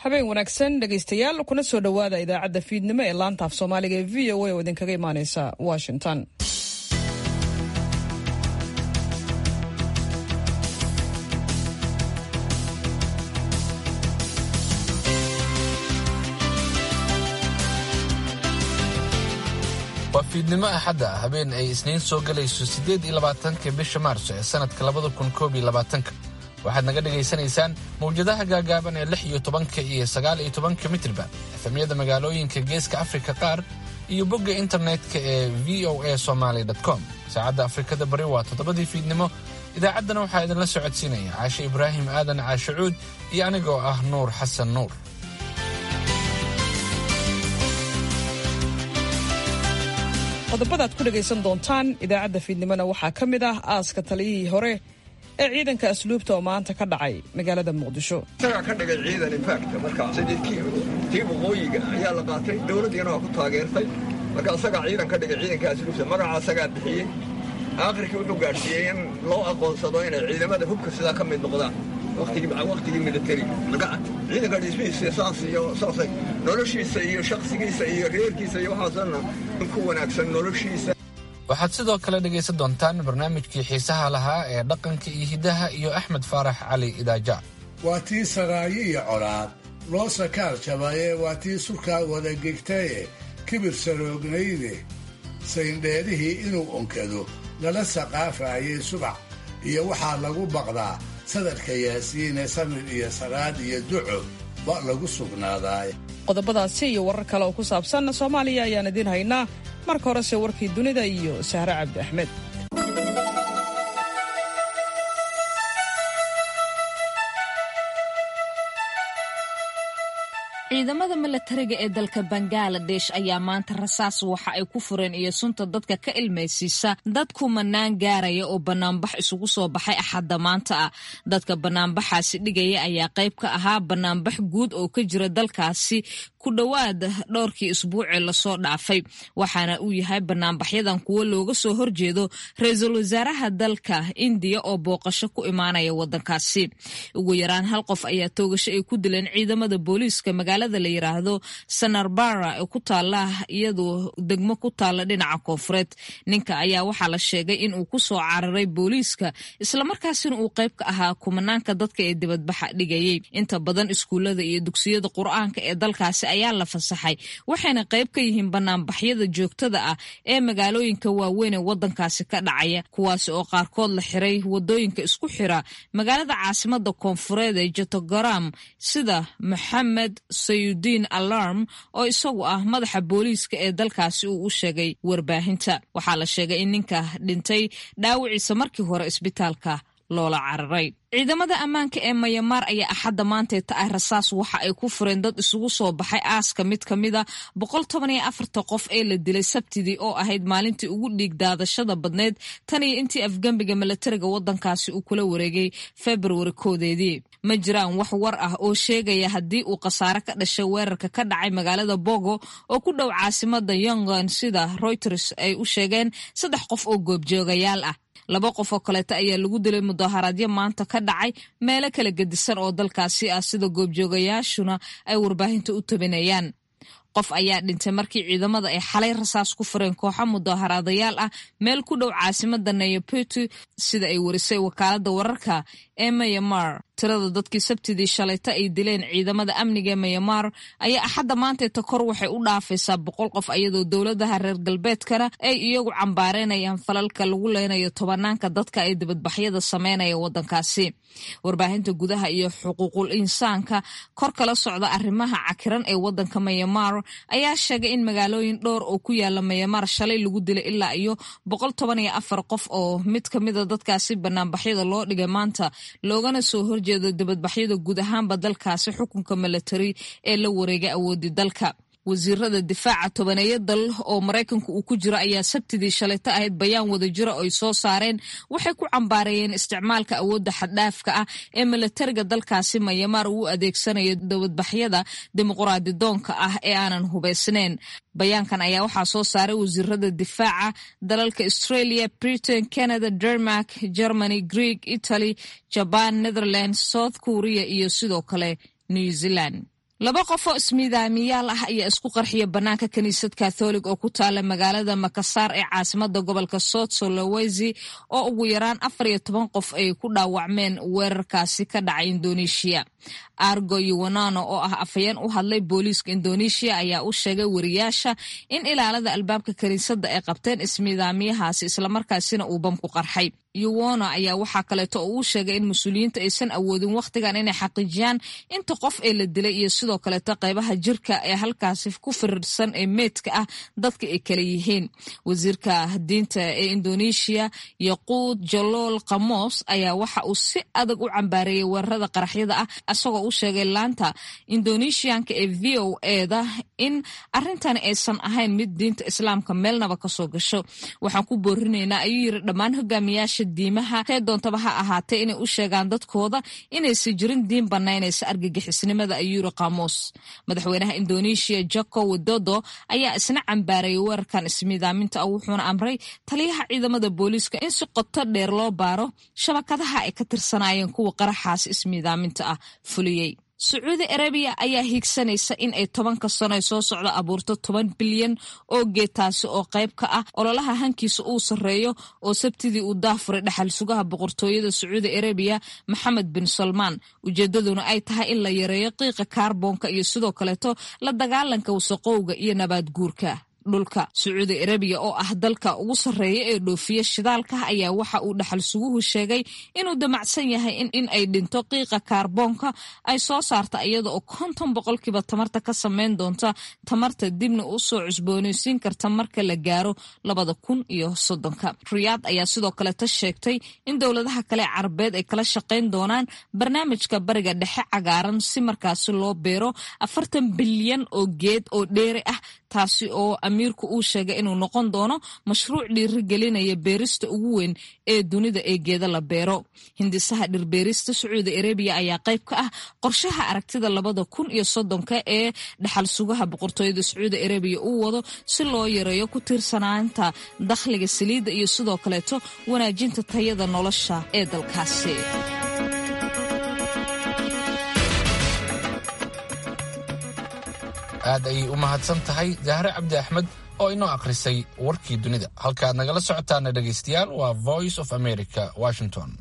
habeen wanaagsan dhegaystayaal kuna soo dhowaada idaacadda fiidnimo ee laanta af soomaaliga ee v o a oo idinkaga imaaneysa washington waa fiidnimo axadda ah habeen ay isniin soo gelayso siddeed iyo labaatanka bisha maarso ee sannadka labada kun koob iyo labaatanka waxaad naga dhegaysanaysaan mawjadaha gaagaaban ee lix iyo tobanka iyo sagaal iyo tobanka mitirba efemyada magaalooyinka geeska afrika qaar iyo bogga internetka ee v o a somaly com saacadda afrikada bari waa toddobadii fiidnimo idaacaddana waxaa idinla socodsiinaya caashe ibraahim aadan caashacuud iyo anigoo ah nuur xasan nuur qodobadaad ku dhegaysan doontaan idaacadda fiidnimona waxaa ka mid ah aaska taliyihii hore ee ciidanka asluubta oo maanta ka dhacay magaalada muqdisho isagaa ka dhigay ciidan infacta marka tii waqooyiga ayaa la qaatay dowladdiina waa ku taageertay marka isagaa ciidan ka dhigay ciidanka asluubta magaca isagaa bixiyey aakhirkii wuxuu gaadhsiiyey in loo aqoonsado inay ciidamada hubka sidaa ka mid noqdaan waqtigii militari ciidanka dhismihiisa saas iyo saasay noloshiisa iyo shakhsigiisa iyo reerkiisa iyo waxaasna ku wanaagsan noloshiisa waxaad sidoo kale dhegaysan doontaan barnaamijkii xiisaha lahaa ee dhaqanka iyo hiddaha iyo axmed faarax cali idaaja waa tii saraayo iyo colaad loo sakaar jabaye waa tii surkaa wada gegtaye kibir saroognayde sayndheerihii inuu onkado lala saqaafaayey subax iyo waxaa lagu baqdaa sadarka yaasiine samir iyo salaad iyo duco ba lagu sugnaadaay qodobadaasi iyo warar kale oo ku saabsan soomaaliya ayaan idiin haynaa marka horese warkii dunida iyo sahre cabdi axmed ciidamada milatariga ee dalka bangaladesh ayaa maanta rasaas waxa ay ku fureen iyo sunta dadka ka ilmaysiisa dad kumanaan gaaraya oo banaanbax isugu soo baxay axadda maanta ah dadka banaanbaxaasi dhigaya ayaa qayb ka ahaa banaanbax guud oo ka jira dalkaasi ku dhowaad dhowrkii isbuucee lasoo dhaafay waxaana uu yahay banaanbaxyadan kuwo looga soo horjeedo ra-iisul wasaaraha dalka indiya oo booqasho ku imaanaya wadankaasi ugu yaraan hal qof ayaa toogasho ay ku dileen ciidamada booliiska magaalada la yiraahdo sanarbara ee ku taala iyadoo degmo ku taala dhinaca koonfureed ninka ayaa waxaa la sheegay in uu kusoo cararay booliiska islamarkaasina uu qayb ka ahaa kumanaanka dadka ee dibadbaxa dhigayay inta badan iskuullada iyo dugsiyada qur-aanka ee dalkaasi ayaa la fasaxay waxayna qayb ka yihiin banaanbaxyada joogtada ah ee magaalooyinka waaweyn ee wadankaasi ka dhacaya kuwaasi oo qaarkood la xiray wadooyinka isku xira magaalada caasimada koonfureed ee jotogaram sida maxamed sayudiin alarm oo isagu ah madaxa booliiska ee dalkaasi uu u sheegay warbaahinta waxaa la sheegay in ninka dhintay dhaawiciisa markii hore isbitaalka loola cararay ciidamada ammaanka ee mayamaar ayaa axadda maantay ta ah rasaas waxa ay ku fureen dad isugu soo baxay aaska mid ka mida boqol toban iyo afarta qof ee la dilay sabtidii oo ahayd maalintii ugu dhiig daadashada badneyd tan iyo intii afgembiga milatariga wadankaasi uu kula wareegay februari koodeedii ma jiraan wax war ah oo sheegaya haddii uu khasaare ka dhashay weerarka ka dhacay magaalada bogo oo ku dhow caasimada yongon sida reuters ay u sheegeen saddex qof oo goobjoogayaal ah laba qof oo kaleeta ayaa lagu dilay mudaharaadyo maanta ka dhacay meelo kala gedisan oo dalkaasi ah sida goobjoogayaashuna ay warbaahinta u tabinayaan qof ayaa dhintay markii ciidamada ay xalay rasaas ku fureen kooxo mudaharaadayaal ah meel ku dhow caasimada nayaputu sida ay warisay wakaalada wararka ee mayamar tirada dadkii sabtidii shalayta ay dileen ciidamada amniga ee mayamar ayaa axadda maantayta kor waxay u dhaafaysaa boqol qof iyadoo dowladaha reer galbeedkana ay iyagu cambaareynayaan falalka lagu leynayo tobanaanka dadka ay dibadbaxyada sameynaya wadankaasi warbaahinta gudaha iyo xuquuqul insaanka kor kala socda arrimaha cakiran ee wadanka mayamar ayaa sheegay in magaalooyin dhowr oo ku yaala mayamar shalay lagu dilay ilaa iyo boqol toban iyo afar qof oo mid ka mida dadkaasi banaanbaxyada loo dhigay maanta loogana soo horjeedo dibadbaxyada guud ahaanba dalkaasi xukunka milatari ee la wareegay awoodii dalka wasiirada difaaca tobaneeyo dal oo maraykanku uu ku jiro ayaa sabtidii shalayto ahayd bayaan wadajiro ay soo saareen waxay ku cambaareeyeen isticmaalka awoodda xaddhaafka ah ee milatariga dalkaasi mayamaar uu adeegsanayo dibadbaxyada dimuquraadi doonka ah ee aanan hubaysnayn bayaankan ayaa waxaa soo saaray wasiirada difaaca dalalka australia britain canada denmark germany greeg italy jaban netherland south korea iyo sidoo kale new zealand laba qof oo ismiidaamiyaal ah ayaa isku qarxiya bannaanka kiniisad katholig oo ku taala magaalada makasaar ee caasimada gobolka south solowesi oo ugu yaraan afar iyo toban qof ay ku dhaawacmeen weerarkaasi ka dhacay indoneeshiya argo yuwanano oo ah afhayeen u hadlay booliiska indoneeshiya ayaa u sheegay wariyaasha in ilaalada albaabka kiniisadda ay qabteen ismiidaamiyahaasi islamarkaasina uu bam ku qarxay yuwono ayaa waxaa kaleeto oo uu sheegay in mas-uuliyiinta aysan awoodin wakhtigan inay xaqiijiyaan inta qof ee la dilay iyo sidoo kaleeto qaybaha jirka ee halkaasi ku firirsan ee meydka ah dadka ay kala yihiin wasiirka diinta ee indoneeshiya yaquud jalool khamos ayaa waxa uu si adag u cambaareeyey weerarada qaraxyada ah isagoo u sheegay laanta indoneeshiyanka ee v o eda in arrintani aysan ahayn mid diinta islaamka meelnaba kasoo gasho waxaan ku boorinaynaa ayuu yiri dhammaan hogaamiyaasha diimaha see doontaba ha ahaatee inay u sheegaan dadkooda inaysan jirin diin banaynaysa argagixisnimada ayuu yiri khamos madaxweynaha indoneeshiya jako widodo ayaa isna cambaarayay weerarkan ismiidaaminta ah wuxuuna amray taliyaha ciidamada booliiska in si qoto dheer loo baaro shabakadaha ay ka tirsanaayeen kuwa qaraxaas ismiidaaminta ah fuliyey sacuudi arabiya ayaa hiigsanaysa in ay tobanka sano ee soo socda abuurto toban bilyan oo geetaasi oo qayb ka ah ololaha hankiisa uu sarreeyo oo sabtidii uu daafuray dhaxal sugaha boqortooyada sacuudi arabiya maxamed bin salmaan ujeedaduna ay tahay in la yareeyo qiiqa kaarboonka iyo sidoo kaleeto la dagaalanka wasaqowga iyo nabaad guurka dhulka sacuudi arabiya oo ah dalka ugu sarreeya ee dhoofiya shidaalka ayaa waxa uu dhaxal suguhu sheegay inuu damacsan yahay in ay dhinto qiiqa kaarboonka ay soo saarta iyada oo konton boqolkiiba tamarta ka sameyn doonta tamarta dibna u soo cusboonaysiin karta marka la gaaro labada kun iyo soddonka riyaad ayaa sidoo kaleta sheegtay in dowladaha kale carabeed ay kala shaqayn doonaan barnaamijka bariga dhexe cagaaran si markaasi loo beero afartan bilyan oo geed oo dheeri ah taasi oo amiirku uu sheegay inuu noqon doono mashruuc dhiirigelinaya beerista ugu weyn ee dunida ee geeda la beero hindisaha dhirbeerista sacuudi arabiya ayaa qayb ka ah qorshaha aragtida labada kun iyo soddonka ee dhaxal sugaha boqortooyada sacuudi arabiya uu wado si loo yareeyo ku tiirsanaanta dakhliga saliidda iyo sidoo kaleeto wanaajinta tayada nolosha ee dalkaasi aad ayay u mahadsan tahay jahre cabdi axmed oo inoo akhrisay warkii dunida halkaaad nagala socotaana dhegaystayaal waa voice of america washington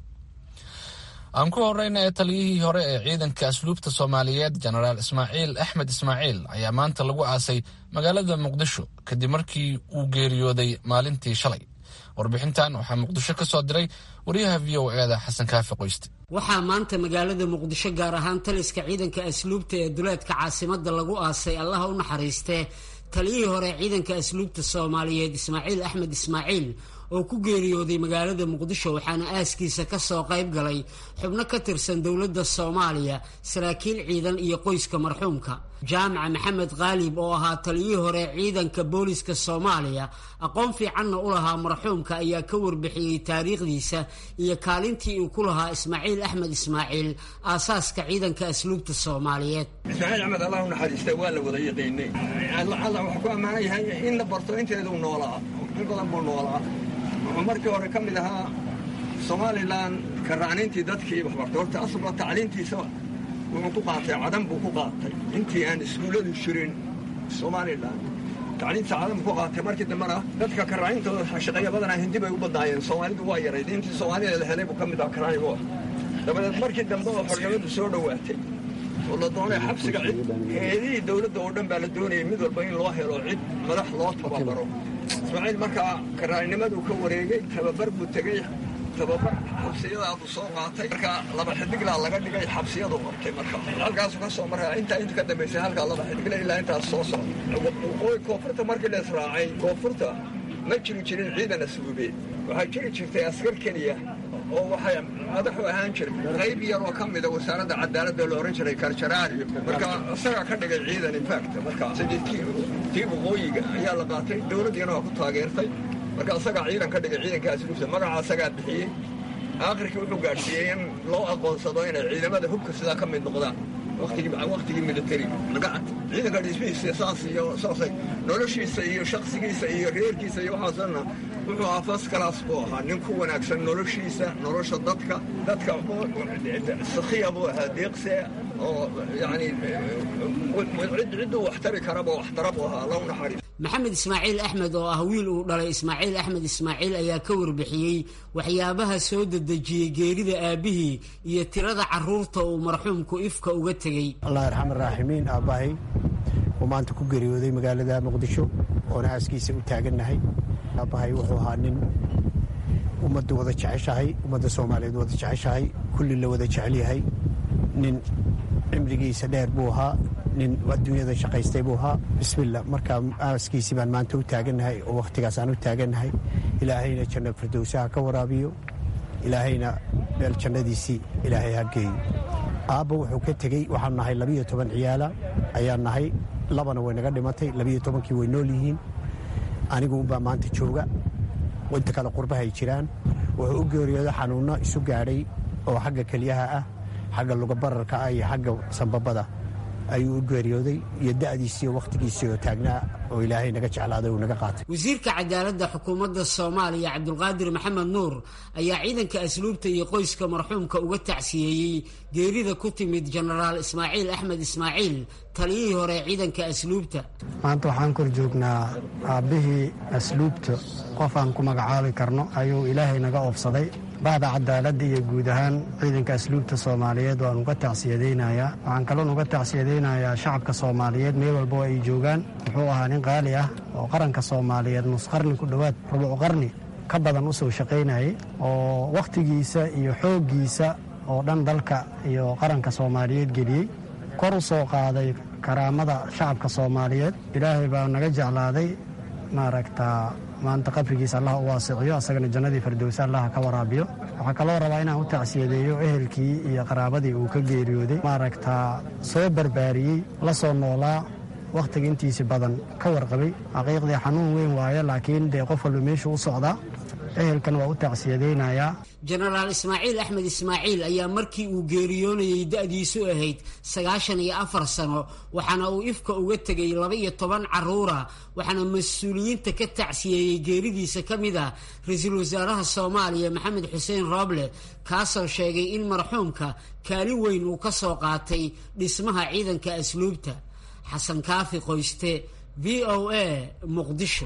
aan ku horeyna ee taliyihii hore ee ciidanka asluubta soomaaliyeed jenaraal ismaaciil axmed ismaaciil ayaa maanta lagu aasay magaalada muqdisho kadib markii uu geeriyooday maalintii shalay warbixintan waxaa muqdisho ka soo diray wariyaha v o eeda xasan kaafi qoyste waxaa maanta magaalada muqdisho gaar ahaan taliska ciidanka asluubta ee duleedka caasimada lagu aasay allaha u naxariistee taliyihii hore ciidanka asluubta soomaaliyeed ismaaciil axmed ismaaciil oo ku geeriyooday magaalada muqdisho waxaana aaskiisa kasoo qayb galay xubno ka tirsan dowladda soomaaliya saraakiil ciidan iyo qoyska marxuumka jaamaca maxamed khaalib oo ahaa taliyihii hore ciidanka booliska soomaaliya aqoon fiicanna u lahaa marxuumka ayaa ka warbixiyey taariikhdiisa iyo kaalintii uu ku lahaa ismaaciil axmed ismaaciil aasaaska ciidanka asluubta soomaaliyeed ismaaciil axmed allah u naxariista waa la wada yaqiinay alla wuxuu ku ammaanan yahay in la barto inteeduu noolaa in badan buu noolaa wuxuu markii hore ka mid ahaa somalilan karacniintii dadkii waxbartay horta asla tacliintiisa wuxuu ku qaatay cadan buu ku qaatay intii aan iskuulladu jirin somalilan tacliinta cadan buu ku qaatay markii dambena dadka karacniintooda shaqeeya badanaa hindi bay u badnaayeen soomaalidu waa yarayd intii soomaalida la helay buu ka mid aha karacnigu ah dabadeed markii dambe oo xornimadu soo dhowaatay oo la doonay xabsiga cid heedihii dowladda oo dhan baa la doonayay mid walba in loo helo cid madax loo tababaro ismaaciil markaa karaanimaduu ka wareegay tababar buu tegey tababar xabsiyadaadu soo qaatay marka laba xidiglaa laga dhigay xabsiyadu qabtay marka halkaasu ka soo maraya intaa inta ka dambaysay halkaa laba xidigle ilaa intaas soo socda waqooyi koonfurta markii la israacay koonfurta ma jiri jirin ciidan asluubeed waxaa jiri jirtay askar keliya oo waxay madaxu ahaan jiray qayb yar oo ka mida wasaaradda cadaaladda la ohan jiray karjaraariyo marka isagaa ka dhigay ciidan infact marka sadidkii tii waqooyiga ayaa la qaatay dowladdiina waa ku taageertay marka isagaa ciidan ka dhigay ciidanka asluubta magaca isagaa bixiyey aakhirkii wuxuu gaadhsiiyey in loo aqoonsado inay ciidamada hubka sidaa ka mid noqdaan wakhtigii militari ciidanka dhismihiisa saas iyo saasay noloshiisa iyo shaksigiisa iyo reerkiisa iyo waxaasna wuxuu ahaa fas kalaas buu ahaa nin ku wanaagsan noloshiisa nolosha dadka dadka sakhiya buu ahaa deeqse oo yani cidduu waxtari karaba waxtara buu ahaa allahu naxariis maxamed ismaaciil axmed oo ah wiil uu dhalay ismaaciil axmed ismaaciil ayaa ka warbixiyey waxyaabaha soo dedejiyey geerida aabbihii iyo tirada caruurta uu marxuumku ifka uga tegey allah arxam araaximiin aabbahay uu maanta ku geeriyooday magaalada muqdisho oona aaskiisa u taagannahay aabbahay wuxuu ahaa nin ummadda wada jeceshahay ummadda soomaaliyeed wada jeceshahay kulli la wada jecel yahay nin cimrigiisa dheer buu ahaa nin adduunyada shaqaystay buu ahaa bismillah markaa aaskiisii baan maanta u taagannahay oo wakhtigaas aan u taagannahay ilaahayna janna firdowsaha ka waraabiyo ilaahayna meel jannadiisii ilaahay ha geeyo aabba wuxuu ka tegey waxaan nahay labiyo toban ciyaala ayaan nahay labana way naga dhimatay labiyo tobankii way nool yihiin anigu unbaa maanta jooga inta kale qurbahay jiraan wuxuu u geeriyooda xanuunno isu gaadhay oo xagga keliyaha ah xagga lugabararka ah iyo xagga sambabada ayuu u geeriyooday iyo da'diisii oo wakhtigiisii oo taagnaa oo ilaahay naga jeclaaday uu naga qaatay wasiirka cadaaladda xukuumadda soomaaliya cabdulqaadir maxamed nuur ayaa ciidanka asluubta iyo qoyska marxuumka uga tacsiyeeyey geerida ku timid jenaraal ismaaciil axmed ismaaciil taliyihii hore ee ciidanka asluubta maanta waxaan kor joognaa aabbihii asluubta qof aan ku magacaabi karno ayuu ilaahay naga oofsaday bahda cadaaladda iyo guud ahaan ciidanka asluubta soomaaliyeed waan uga tacsiyadaynayaa waxaan kaloon uga tacsiyadaynayaa shacabka soomaaliyeed meel walba oo ay joogaan wuxuu ahaa nin qaali ah oo qaranka soomaaliyeed nusqarni ku dhowaad rubuc qarni ka badan u soo shaqaynayay oo wakhtigiisa iyo xooggiisa oo dhan dalka iyo qaranka soomaaliyeed geliyey kor u soo qaaday karaamada shacabka soomaaliyeed ilaahay baa naga jeclaaday maaragtaa maanta qabrigiisa allah u waasiciyo asagana jannadii firdowsa allah ka waraabiyo waxaa kaloo rabaa inaan u tacsiyadeeyo ehelkii iyo qaraabadii uu ka geeriyooday maaragtaa soo barbaariyey la soo noolaa wakhtiga intiisi badan ka warqabay xaqiiqdii xanuun weyn waaye laakiin dee qof walba meeshuu u socdaa ehelkan waa u tacsiyadaynayaa jenaraal ismaaciil axmed ismaaciil ayaa markii uu geeriyoonayey da'diisu ahayd sagaashan iyo afar sano waxaana uu ifka uga tegay laba iyo toban caruura waxaana mas-uuliyiinta ka tacsiyeeyey geeridiisa ka mid ah ra-iisul wasaaraha soomaaliya maxamed xuseen rooble kaasoo sheegay in marxuumka kaalin weyn uu ka soo qaatay dhismaha ciidanka asluubta xasan kaafi qoyste v o a muqdisho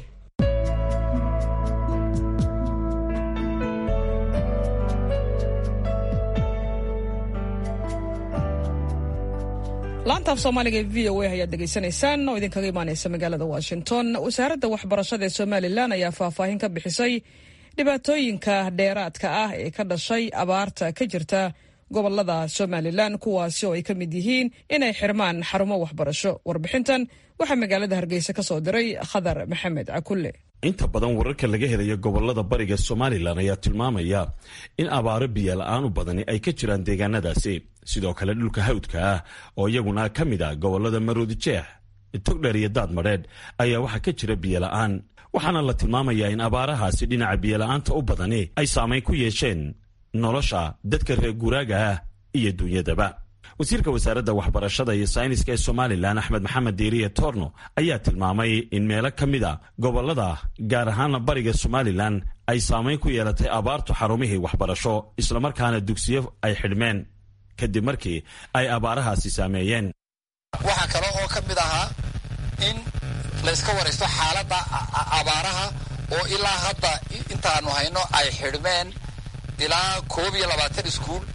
laantaaf soomaaliga ee v o a ayaad dhegaysanaysaan oo idinkaga imaanaysa magaalada washington wasaaradda waxbarashada ee somalilan ayaa faahfaahin ka bixisay dhibaatooyinka dheeraadka ah ee ka dhashay abaarta ka jirta gobolada somalilan kuwaasi oo ay ka mid yihiin inay xirmaan xarumo waxbarasho warbixintan waxaa magaalada hargeysa ka soo diray khadar maxamed cakulle inta badan wararka laga helayo gobolada bariga somalilan ayaa tilmaamaya in abaaro biyo la-aan u badani ay ka jiraan deegaanadaasi sidoo kale dhulka hawdka ah oo iyaguna ka mid ah gobolada maroodi jeex togdheer iyo daad madheedh ayaa waxaa ka jira biyo la-aan waxaana la tilmaamayaa in abaarahaasi dhinaca biyola'aanta u badani ay saamayn ku yeesheen nolosha dadka reer guuraaga ah iyo duunyadaba wasiirka wasaaradda waxbarashada iyo sayniska ee somalilan axmed maxamed diiriye torno ayaa tilmaamay in meelo ka mid a gobolada gaar ahaana bariga somalilan ay saamayn ku yeelatay abaartu xarumihii waxbarasho islamarkaana dugsiyo ay xidhmeen kadib markii ay abaarahaasi saameeyeen waxaa kale oo ka mid ahaa in layska waraysto xaaladda abaaraha oo ilaa hadda intaanu hayno ay xidhmeen ilaa koob iyo labaatan iskuul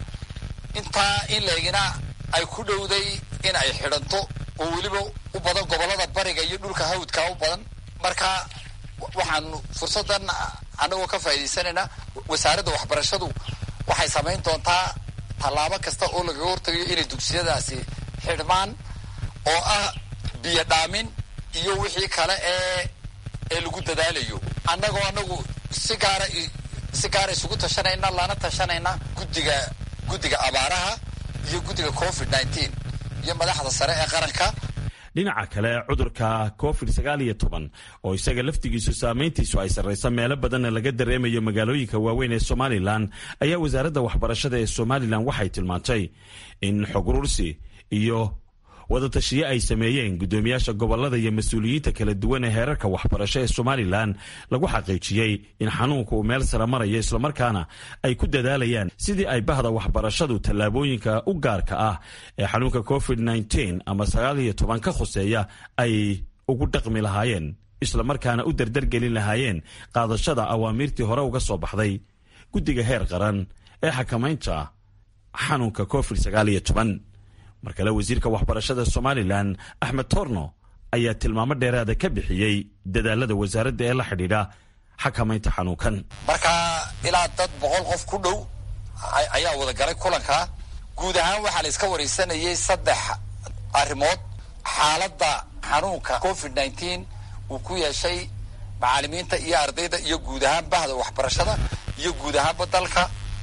intaa in leegina ay ku dhowday in ay xidhanto oo weliba u badan gobollada bariga iyo dhulka hawdka u badan marka waxaanu fursaddan annagoo ka faa'iidaysanaynaa wasaaradda waxbarashadu waxay samayn doontaa tallaabo kasta oo lagaga hortagayo inay dugsiyadaasi xidhmaan oo ah biyo dhaamin iyo wixii kale ee ee lagu dadaalayo annagoo annagu si gaara si gaara isugu tashanayna lana tashanayna guddiga guddiga abaaraha iyo guddiga covid nneteen iyo madaxda sare ee qaranka dhinaca kale cudurka covid sagaal iyo toban oo isaga laftigiisu saamayntiisu ay sarraysa meelo badanna laga dareemayo magaalooyinka waaweyn ee somalilan ayaa wasaaradda waxbarashada ee somalilan waxay tilmaantay in xog urursi iyo wadatashiyo ay sameeyeen guddoomiyaasha gobolada iyo mas-uuliyiinta kala duwan ee heerarka waxbarasho ee somalilan lagu xaqiijiyey in xanuunka uu meel sara marayo islamarkaana ay ku dadaalayaan sidii ay bahda waxbarashadu tallaabooyinka u gaarka ah ee xanuunka covid nteen ama sagaal iyo toban ka khuseeya ay ugu dhaqmi lahaayeen islamarkaana u dardargelin lahaayeen qaadashada awaamiirtii hore uga soo baxday guddiga heer qaran ee xakamaynta xanuunka covid sagaal iyo toban mar kale wasiirka waxbarashada somalilan axmed torno ayaa tilmaamo dheeraada ka bixiyey dadaalada wasaaradda ee la xidhiidha xakamaynta xanuunkan marka ilaa dad boqol qof ku dhow ayaa wada galay kulanka guud ahaan waxaa la iska wareysanayay saddex arrimood xaaladda xanuunka covid nteen uu ku yeeshay macaalimiinta iyo ardayda iyo guud ahaan bahda waxbarashada iyo guud ahaanba dalka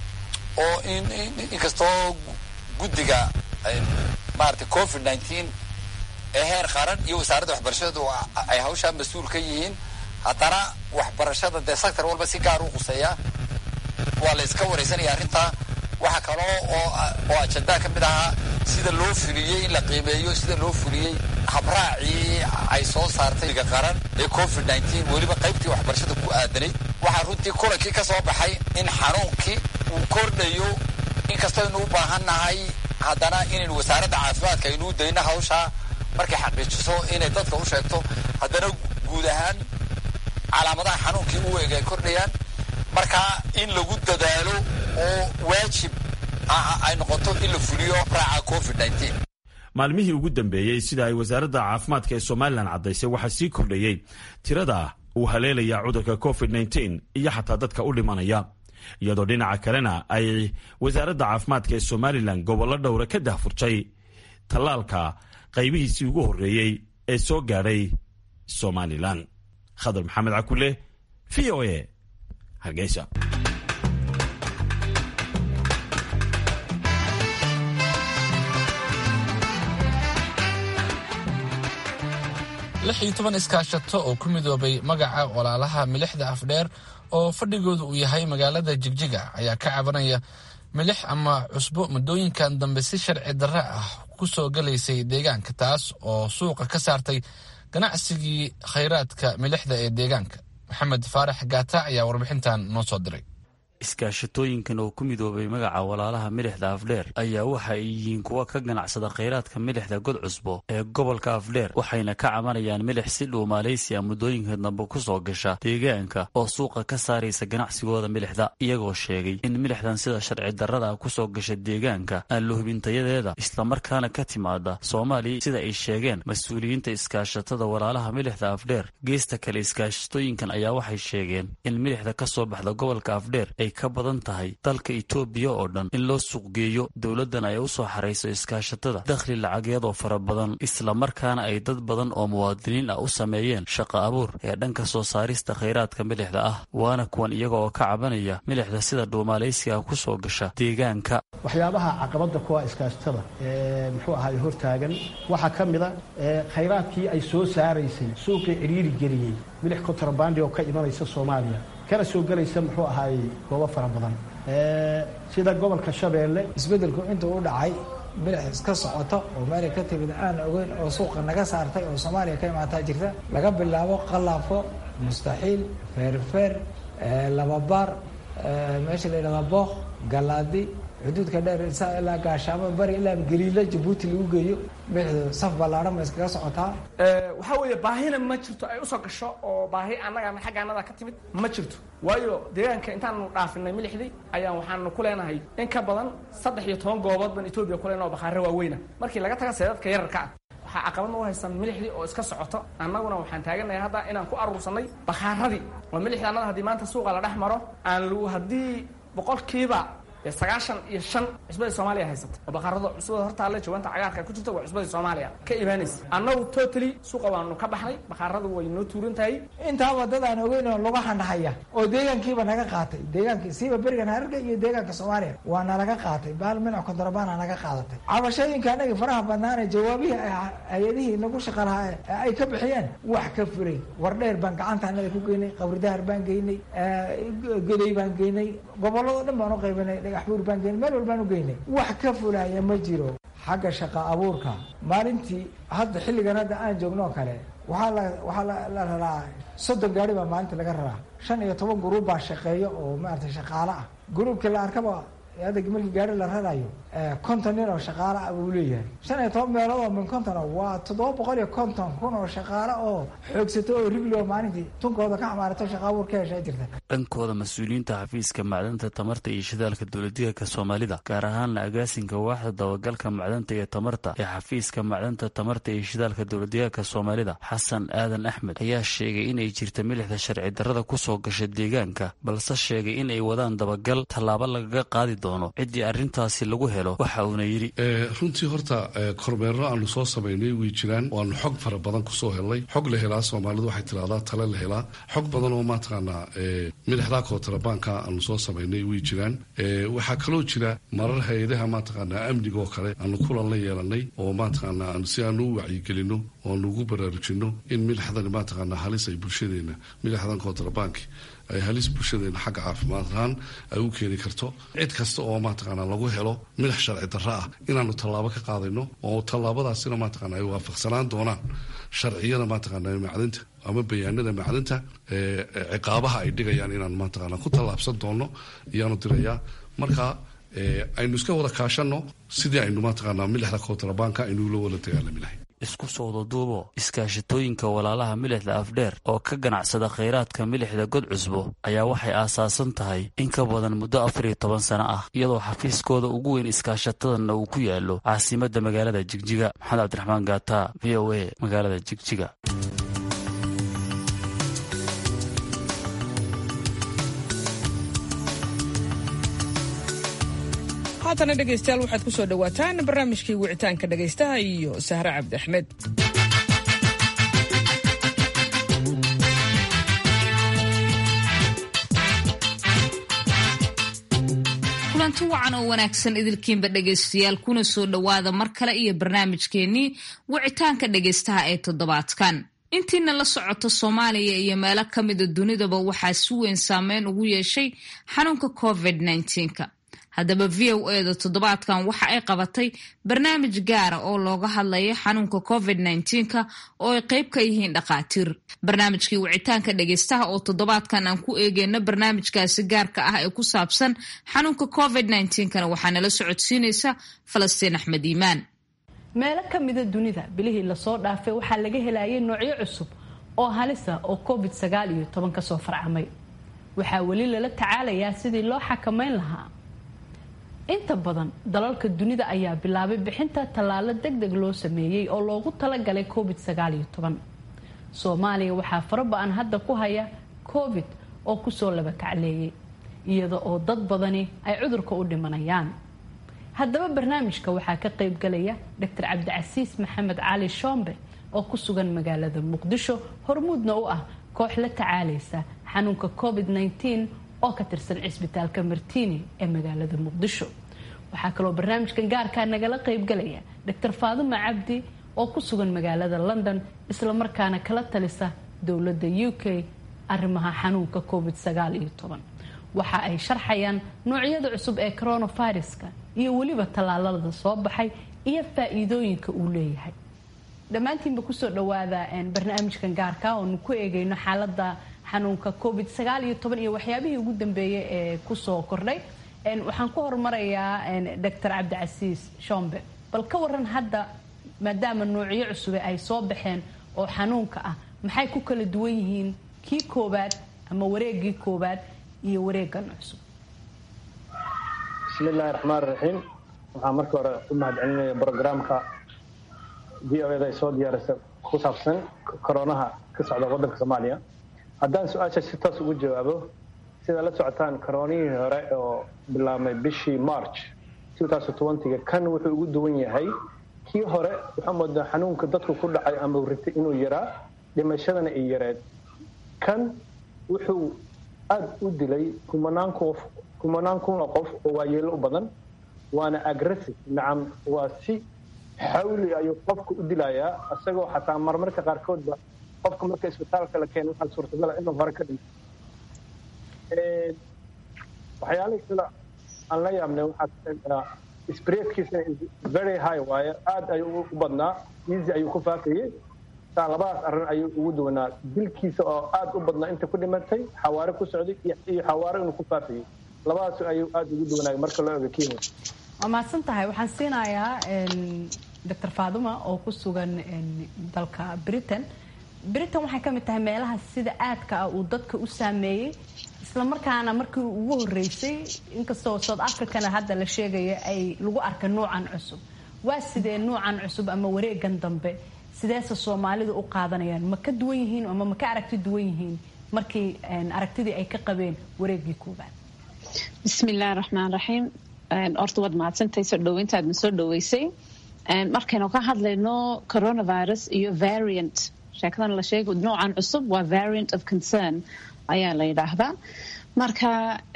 oo inkastoo guddiga maarata covid nteen ee heer qaran iyo wasaaradda waxbarashadu ay hawshaa mas-uul ka yihiin haddana waxbarashada dee sector walba si gaar u quseeya waa la iska wareysanaya arrintaa waxaa kaloo oo oo ajandaa ka mid ahaa sida loo fuliyey in la qiimeeyo sida loo fuliyey habraacii ay soo saartay ga qaran ee covid nteen weliba qaybtii waxbarashada ku aadanayd waxaa runtii kulankii ka soo baxay in xanuunkii uu kordhayo inkastoo aynu u baahan nahay haddana inaynu wasaaradda caafimaadka aynuu dayno hawshaa markay xaqiijiso inay dadka u sheegto haddana guud ahaan calaamadaha xanuunkii u eg ay kordhayaan marka in lagu dadaalo oo waajib ay noqoto in la fuliyo raaca covid nteen maalmihii ugu dambeeyey sida ay wasaaradda caafimaadka ee somalilan caddaysay waxaa sii kordhayey tirada uu haleelaya cudurka covid nteen iyo xataa dadka u dhimanaya iyadoo dhinaca kalena ay wasaaradda caafimaadka ee somalilan gobollo dhowra ka dahfurtay tallaalka qaybihiisii ugu horreeyey ee soo gaadhay somalilan khadar maxamed cakule v o a hargeysa lix iyo toban iskaashato oo ku midoobay magaca walaalaha milixda afdheer oo fadhigooda uu yahay magaalada jigjiga ayaa ka cabanaya milix ama cusbo muddooyinkan dambe si sharci darre ah ku soo galaysay deegaanka taas oo suuqa ka saartay ganacsigii khayraadka milixda ee deegaanka maxamed faarax gaata ayaa warbixintan noo soo diray iskaashatooyinkan oo ku midoobay magaca walaalaha milixda afdheer ayaa waxa ay yihiin kuwa ka ganacsada khayraadka milixda god cusbo ee gobolka afdheer waxayna ka cabanayaan milix si dhow maaleysiya muddooyinka dambe ku soo gasha deegaanka oo suuqa ka saaraysa ganacsigooda milixda iyagoo sheegay in milixdan sida sharci darrada ku soo gasha deegaanka aan la hubintayadeeda islamarkaana ka timaada soomaaliya sida ay sheegeen mas-uuliyiinta iskaashatada walaalaha milixda afdheer geesta kale iskaashatooyinkan ayaa waxay sheegeen in milixda ka soo baxda gobolka afdheer ay ka badan tahay dalka itoobiya oo dhan in loo suuqgeeyo dowladdan ay u soo xarayso iskaashatada dakhli lacageed oo fara badan islamarkaana ay dad badan oo muwaadiniin ah u sameeyeen shaqo abuur ee dhanka soo saarista khayraadka milixda ah waana kuwan iyaga oo ka cabanaya milixda sida dhuumaalaysiga ku soo gasha deegaanka waxyaabaha caqabadda kuwa iskaashatada ee muxuu ahaay hortaagan waxaa ka mid a khayraadkii ay soo saaraysay suuqii cidhiiri geliyey milix kontrabandi oo ka imanaysa soomaaliya kana soo gelaysa muxuu ahaay goobo fara badan sida gobolka shabeelle isbeddelku intuu u dhacay milix iska socoto oo meelay ka timid aan ogeyn oo suuqa naga saartay oo soomaaliya ka imaataa jirta laga bilaabo qalaafo mustaxiil feerfeer lababaar meesha la yidhahdaa booq galaadi xuduudka dheer ilaa gaashaamo bari ilaa galiilo jabuuti lagu geeyo milixdu saf ballaadhan ma iskaga socotaa waxaa weeye baahina ma jirto ay usoo gasho oo baahi annaga xagga annada ka timid ma jirto waayo deegaanka intaanu dhaafinay milixdii ayaan waxaanu ku leenahay in ka badan saddex iyo toban goobood baan etoobiya ku leenaha oo bakhaare waaweyna markii laga taga seedadka yararka ah waxaa caqabadna u haysan milixdii oo iska socoto annaguna waxaan taaganahay hadda inaan ku aruursanay bakhaaradii oo milixda annada haddii maanta suuqa la dhex maro aan haddii boqolkiiba sagaashan iyo shan cusbadii soomaaliya haysata oo bakhaarada cusbada hortaale jawaanta cagaarka ku jirta waa cusbadii soomaaliya ka imaanaysa annagu totally suuqa waanu ka baxnay bakhaaradu way noo tuuran tahay intaaba dad aan ogeyn oo lagu xandhahaya oo deegaankiiba naga qaatay deegaankii siiba berigan hararga iyo deegaanka soomaaliya waa nalaga qaatay baal minac kontrabaana naga qaadatay cabashooyinka anagii faraha badnaane jawaabihii hay-adihii nagu shaqa lahaa ay ka bixiyeen wax ka furay wardheer baan gacanta anada ku geynay qabridahar baan geynay goday baan geynay gobolladoo dhan baan u qaybinay dhagaxbuur baan geynay meel walbaan u geynay wax ka fulaya ma jiro xagga shaqa abuurka maalintii hadda xilligan hadda aan joogno oo kale waxaa la waxaa la raraa soddon gaari baa maalinta laga raraa shan iyo toban guruub baa shaqeeya oo maarata shaqaale ah guruubkii la arkaba hadda markii gaari la rarayo konton nin oo shaqaale ah buu leeyahay shan iyo toban meelood oo min konton waa toddoba boqol iyo konton kun oo shaqaale oo xoogsato oo rigli oo maalintii tunkooda ka xamaarato shaqa abuur ka heshaa jirta dhankooda mas-uuliyiinta xafiiska macdanta tamarta iyo shidaalka dowladdeegaanka soomaalida gaar ahaanna agaasinka waaxda dabagalka macdanta iyo tamarta ee xafiiska macdanta tamarta iyo shidaalka dowladdeegaanka soomaalida xasan aadan axmed ayaa sheegay inay jirta milixda sharci darrada kusoo gasha deegaanka balse sheegay in ay wadaan dabagal tallaabo lagaga qaadi doono ciddii arrintaasi lagu helo waxa uuna yidhi runtii horta kormeerro aanu soo samaynay way jiraan waanu xog fara badan kusoo helnay xog la helaa soomaalidu waxay tidhahdaa tale la helaa xog badan oo mataqaanaa midhaxdaa kootrabaanka aanu soo samaynay way jiraan waxaa kaloo jira marar hay-adaha mataqaanaa amniga oo kale aanu kulan la yeelanay oo mataqaanaa si aanu u wacyigelino oo aanu ugu baraarujino in midhaxdan mataqaanaa halis ay bulshadeena midhaxdan kootrabaanki ay halis bulshadeena xagga caafimaad ahaan ay u keeni karto cid kasta oo mataqaanaa lagu helo midax sharci darro ah inaanu tallaabo ka qaadayno oo tallaabadaasina mataqaana ay waafaqsanaan doonaan sharciyada mataqaanaa macdinta ama bayaanada macdinta ciqaabaha ay dhigayaan inaanu mataqaanaa ku tallaabsan doono iyaanu dirayaa marka aynu iska wada kaashanno sidii aynu mataqaanaa milixda kootrabaanka aynu la wada dagaalami lahay isku sooda duubo iskaashatooyinka walaalaha milixda afdheer oo ka ganacsada khayraadka milixda god cusbo ayaa waxay aasaasan tahay in ka badan muddo afar iyo toban sano ah iyadoo xafiiskooda ugu weyn iskaashatadanna uu ku yaallo caasimadda magaalada jigjiga maxamed cabdiraxmaan gaata v o a magaalada jigjiga haatana dhegaystayaal waxaad ku soo dhowaataan barnaamijkii wicitaanka dhegaystaha iyo sahre cabdi axmed kulanti wacan oo wanaagsan idilkiinba dhegaystayaal kuna soo dhowaada mar kale iyo barnaamijkeennii wicitaanka dhegaystaha ee toddobaadkan intiina la socota soomaaliya iyo meelo ka mida dunidaba waxaa si weyn saameyn ugu yeeshay xanuunka covid -19ka haddaba v o e da toddobaadkan waxa ay qabatay barnaamij gaara oo looga hadlayo xanuunka covid -19ka oo ay qeyb ka yihiin dhakhaatiir barnaamijkii wicitaanka dhegaystaha oo toddobaadkan aan ku eegeyno barnaamijkaasi gaarka ah ee ku saabsan xanuunka covid -19kana waxaa nala socodsiinaysa falastiin axmed iimaan meelo ka mida dunida bilihii lasoo dhaafay waxaa laga helayay noocyo cusub oo halisa oo covid sagaal iyo toban kasoo farcamay waxaa weli lala tacaalayaa sidii loo xakameyn lahaa inta badan dalalka dunida ayaa bilaabay bixinta tallaalo deg deg loo sameeyey oo loogu talagalay covid sagaal iyo toban soomaaliya waxaa faraba-an hadda ku haya covid oo kusoo laba kacleeyay iyada oo dad badani ay cudurka u dhimanayaan haddaba barnaamijka waxaa ka qayb galaya doctor cabdicasiis maxamed cali shoombe oo ku sugan magaalada muqdisho hormuudna u ah koox la tacaalaysa xanuunka covid -19 oo ka tirsan cisbitaalka martini ee magaalada muqdisho waxaa kaloo barnaamijkan gaarkaa nagala qaybgalaya doctor faaduma cabdi oo ku sugan magaalada london islamarkaana kala talisa dowladda u k arrimaha xanuunka covid sagaal iyo toban waxa ay sharxayaan noocyada cusub ee coronaviruska iyo weliba tallaalada soo baxay iyo faa-iidooyinka uu leeyahay dhammaantiinba kusoo dhawaada barnaamijkan gaarka oonu ku eegayno xaalada xanuunka covid sagaal iyo toban iyo waxyaabihii ugu dambeeyay ee kusoo kordhay waxaan ku horumarayaa doctor cabdicasiis shombe bal ka waran hadda maadaama noocyo cusube ay soo baxeen oo xanuunka ah maxay ku kala duwan yihiin kii koobaad ama wareegii koobaad iyo wareegan cusub bismi illaahi raxmaan raxiim waxaan marka hore u mahadcelinaya brograamka v o eda ay soo diyaarisa ku saabsan koronaha ka socda waddanka soomaaliya haddaan su-aasha si toos ugu jawaabo sidaa la socotaan koronihii hore oo bilaabmay bishii march ga kan wuxuu ugu duwan yahay kii hore waxaa moodaa xanuunka dadku ku dhacay ama ritay inuu yaraa dhimashadana ay yareed kan wuxuu aada u dilay kumanaan qof kumanaan kun oo qof oo waayeelo u badan waana aggressive nacam waa si xawli ayuu qofka u dilayaa isagoo xataa marmarka qaarkoodba qofka marka isbitaalka la keeno waxaa suurtagala inuu hore ka dhinto waxyaalihii kale aan la yaabnay waxaa kamid ah spreadkiisa very high waaye aad ayuu u badnaa easy ayuu ku faafayey saa labadaas arrin ayuu ugu duwanaa dilkiisa oo aad u badnaa inta ku dhimatay xawaare ku socday iyo xawaare inuu ku faafayey labadaas ayuu aad ugu duwanaay marka loo ego kenya waa mahadsan tahay waxaan siinayaa doctor faaduma oo ku sugan dalka britain britain waxay ka mid tahay meelaha sida aadka ah uu dadka u saameeyey islamarkaana markii ugu horeysay inkastoo south africana hadda la sheegaya ay lagu arka nuucan cusub waa sidee nuucan cusub ama wareegan dambe sideese soomaalidu u qaadanayaan ma ka duwan yihiin ama ma ka aragti duwan yihiin markii aragtidii ay ka qabeen wareegii koobaad bismillahi raxmaan raxiim horta waad mahadsantahay soo dhaweyntaadna soo dhaweysay markaynu ka hadlayno coronavirus iyo variant sheekadan la sheegay noocan cusub waa variant of concern ayaa la yidhaahdaa marka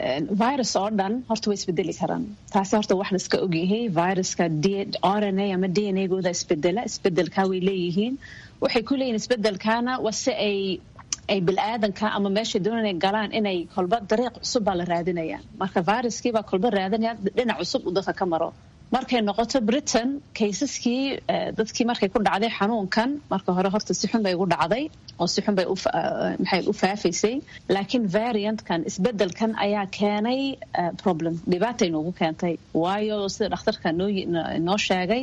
virus oo dhan horta way isbedeli karaan taasi horta wax laiska ogyahay viruska r n a ama d n a gooda isbedela isbedelkaa way leeyihiin waxay ku leeyihin isbedelkaana waa si ay ay bilaadanka ama meeshay doonaan inay galaan inay kolba dariiq cusub baa la raadinaya marka viruskiibaa kolba raadinaya dhinac cusub uu dadka ka maro markay noqoto britain kaysaskii dadkii markay ku dhacday xanuunkan marka hore horta si xun bay ugu dhacday oo si xun bay maxay u faafaysay laakiin variantkan isbedelkan ayaa keenay problem dhibaatay noogu keentay waayo sida dhakhtarka noo noo sheegay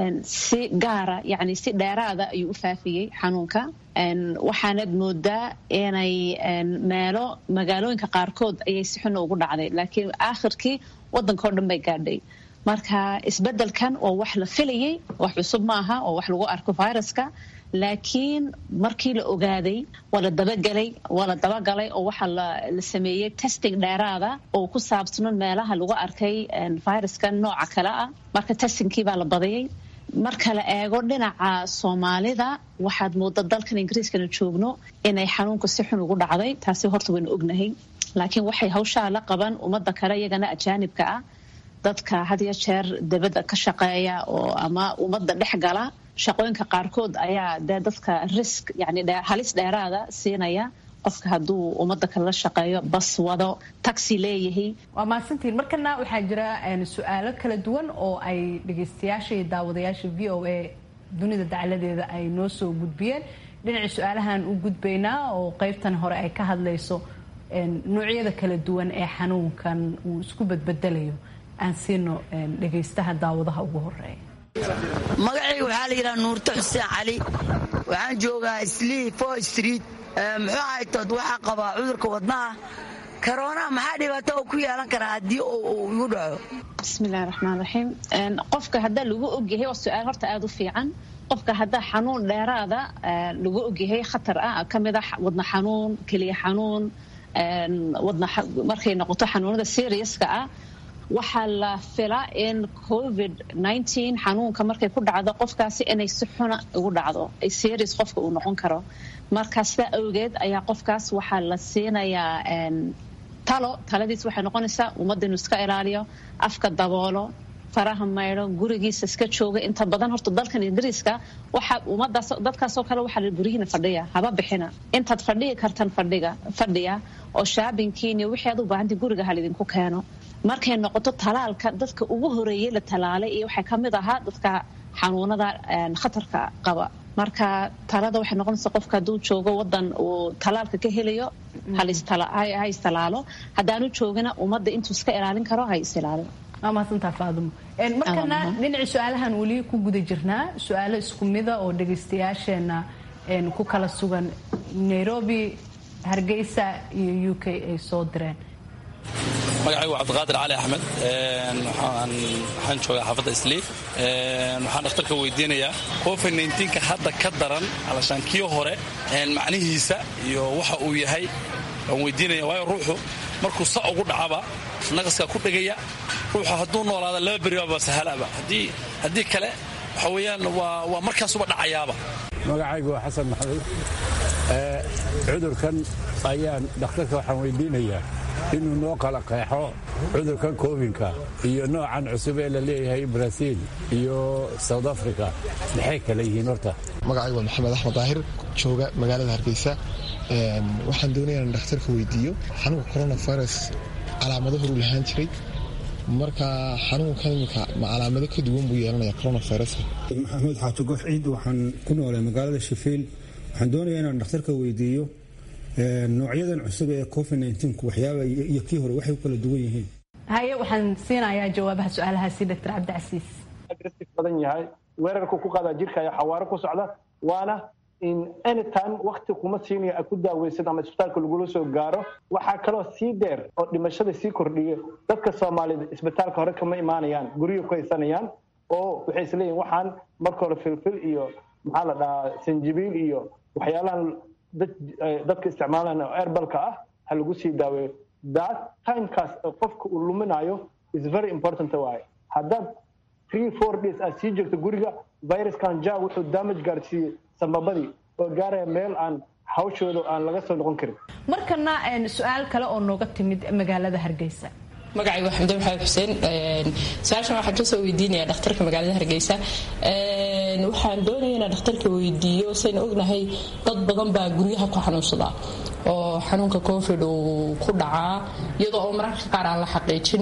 si gaara yani si dheeraada ayuu u faafiyey xanuunka waxaanad moodaa inay meelo magaalooyinka qaarkood ayay si xun ugu dhacday laakiin aakhirkii waddankao dhan bay gaadhay marka isbedelkan waa wax la filayay wax cusub maaha oo wax lagu arko viruska laakiin markii la ogaaday waa la dabagelay waa la dabagalay oo waxaa la sameeyey testing dheeraada oo ku saabsanon meelaha lagu arkay viruskan nooca kale ah marka testingkii baa la badiyey marka la eego dhinaca soomaalida waxaad mooda dalkan ingiriiskana joogno inay xanuunka si xun ugu dhacday taasi horta waynu ognahay laakiin waxay hawshaa la qaban ummadda kale iyagana ajaanibka ah dadka had iyo jeer dibadda ka shaqeeya oo ama ummadda dhex gala shaqooyinka qaarkood ayaa dee dadka risk yani halis dheeraada siinaya qofka hadduu ummadda kale la shaqeeyo bas wado taxi leeyahay waa mahadsantiin markana waxaa jira su-aalo kala duwan oo ay dhegeystayaasha iyo daawadayaasha v o a dunida dacladeeda ay noo soo gudbiyeen dhinacii su-aalahan u gudbaynaa oo qeybtan hore ay ka hadlayso noocyada kala duwan ee xanuunkan uu isku badbedelayo aan siino dhegaystaha daawadaha ugu horeeya magacayga waxaa la yidhaha nuurto xuseen cali waxaan joogaa slii fo street muxuu ahaytood waxaa qabaa cudurka wadnaha karoonaa maxaa dhibaato oo ku yeelan karaa haddii uu igu dhaco bismillahi raxmaan raxiim qofka haddaa lagu ogyahay waa su-aal horta aada u fiican qofka haddaa xanuun dheeraada lagu ogyahay khatar ah ka mid a wadna xanuun keliya xanuun wadna markay noqoto xanuunada seriuska ah waxaa la filaa in covid xanuunka markay ku dhacdo qofkaasi inay si xuna ugu dhacdo ay serious qofka uu noqon karo marka sidaa awgeed ayaa qofkaas waxaa la siinayaa talo taladiis waxay noqonaysaa ummadda inuu iska ilaaliyo afka daboolo faraha maydho gurigiisa iska jooga inta badan horta dalkan ingiriiska waxaa ummadaas dadkaasoo kale waxaa la guryihiina fadhiya haba bixina intaad fadhihi kartan fadhiga fadhiya oo shaabinkiin iyo wixii aad u baahantay guriga halidinku keeno markay noqoto talaalka dadka ugu horeeyey la talaalay iyo waxaa ka mid ahaa dadka xanuunada khatarka qaba marka talada waxay noqonaysaa qofka hadduu joogo wadan uu talaalka ka helayo ha istalaalo haddaanu joogina ummadda intuu iska ilaalin karo ha is ilaalin waa mahadsantaa faadumo markana dhinacii su-aalahan weli ku guda jirnaa su-aalo isku mida oo dhagaystayaasheena ku kala sugan nairobi hargeysa iyo u k ay soo direen magacaygu waa cabdiqaadir cali axmed waxaan joogaa xaafadda islii waxaan dhakhtarka weydiinayaa covid nka hadda ka daran alashaan kii hore macnihiisa iyo waxa uu yahay waan weydiinaya waayo ruuxu markuu sa ugu dhacaba naqaskaa ku dhegaya ruuxu hadduu noolaada laba beribaaba sahalaba haddii kale waxa weeyaan waa markaasuba dhacayaaba magacaygu waa xasan maxamed cudurkan ayaan dhakhtarka waxaan weydiinayaa inuu noo kala qeexo cudurkan kovinka iyo noocan cusub ee la leeyahay brasiil iyo south africa maxay kale yihiin horta magacaygu waa maxamed axmed daahir jooga magaalada hargeysa waxaan doonaya in dhakhtarka weydiiyo xanuunka coronavirus calaamado horuu lahaan jiray marka xanuunka imika ma calaamado ka duwan buu yeelanaya coronaviruska maxamuud xaaji gof ciid waxaan ku noolay magaalada shafiil waxaan doonayaa inaan dhakhtarka weydiiyo noocyadan cusub ee covid waxyaaba iyo kii hore waxay u kala duwan yihiin haye waxaan siinayaa jawaabaha su-aalahaasi dr cabdicasiis aggressive badan yahay weerarku ku qaadaa jirka ayaa xawaaro ku socda waana in anytime wakti kuma siinaya a ku daaweysan ama isbitaalka lagula soo gaaro waxaa kaloo sii dheer oo dhimashada sii kordhiya dadka soomaaliyed isbitaalka hore kama imaanayaan guryo ku haysanayaan oo waxay isleeyihin waxaan marka hore filfil iyo maxaa la dhahaa sanjibiil iyo waxyaalahan dadka isticmaalaan oo erbalka ah ha lagu sii daaweeyo that timekaas qofka uu luminayo is very important waaye haddaad three four days aad sii joogto guriga viruskan ja wuxuu damage gaarsiiyey sambabadii oo gaaraya meel aan hawshooda aan laga soo noqon karin markana su-aal kale oo nooga timid magaalada hargeysa magacaygu waa xamdan maxamed xuseen su-aashan waxaan kasoo weydiinaya dhakhtarka magaalada hargeysa waxaan doonaya inaan dhakhtarka weydiiyo sayna ognahay dad badan baa guryaha ku xanuunsada oo xanuunka covid uu ku dhacaa iyadoo oo mararka qaar aan la xaqiijin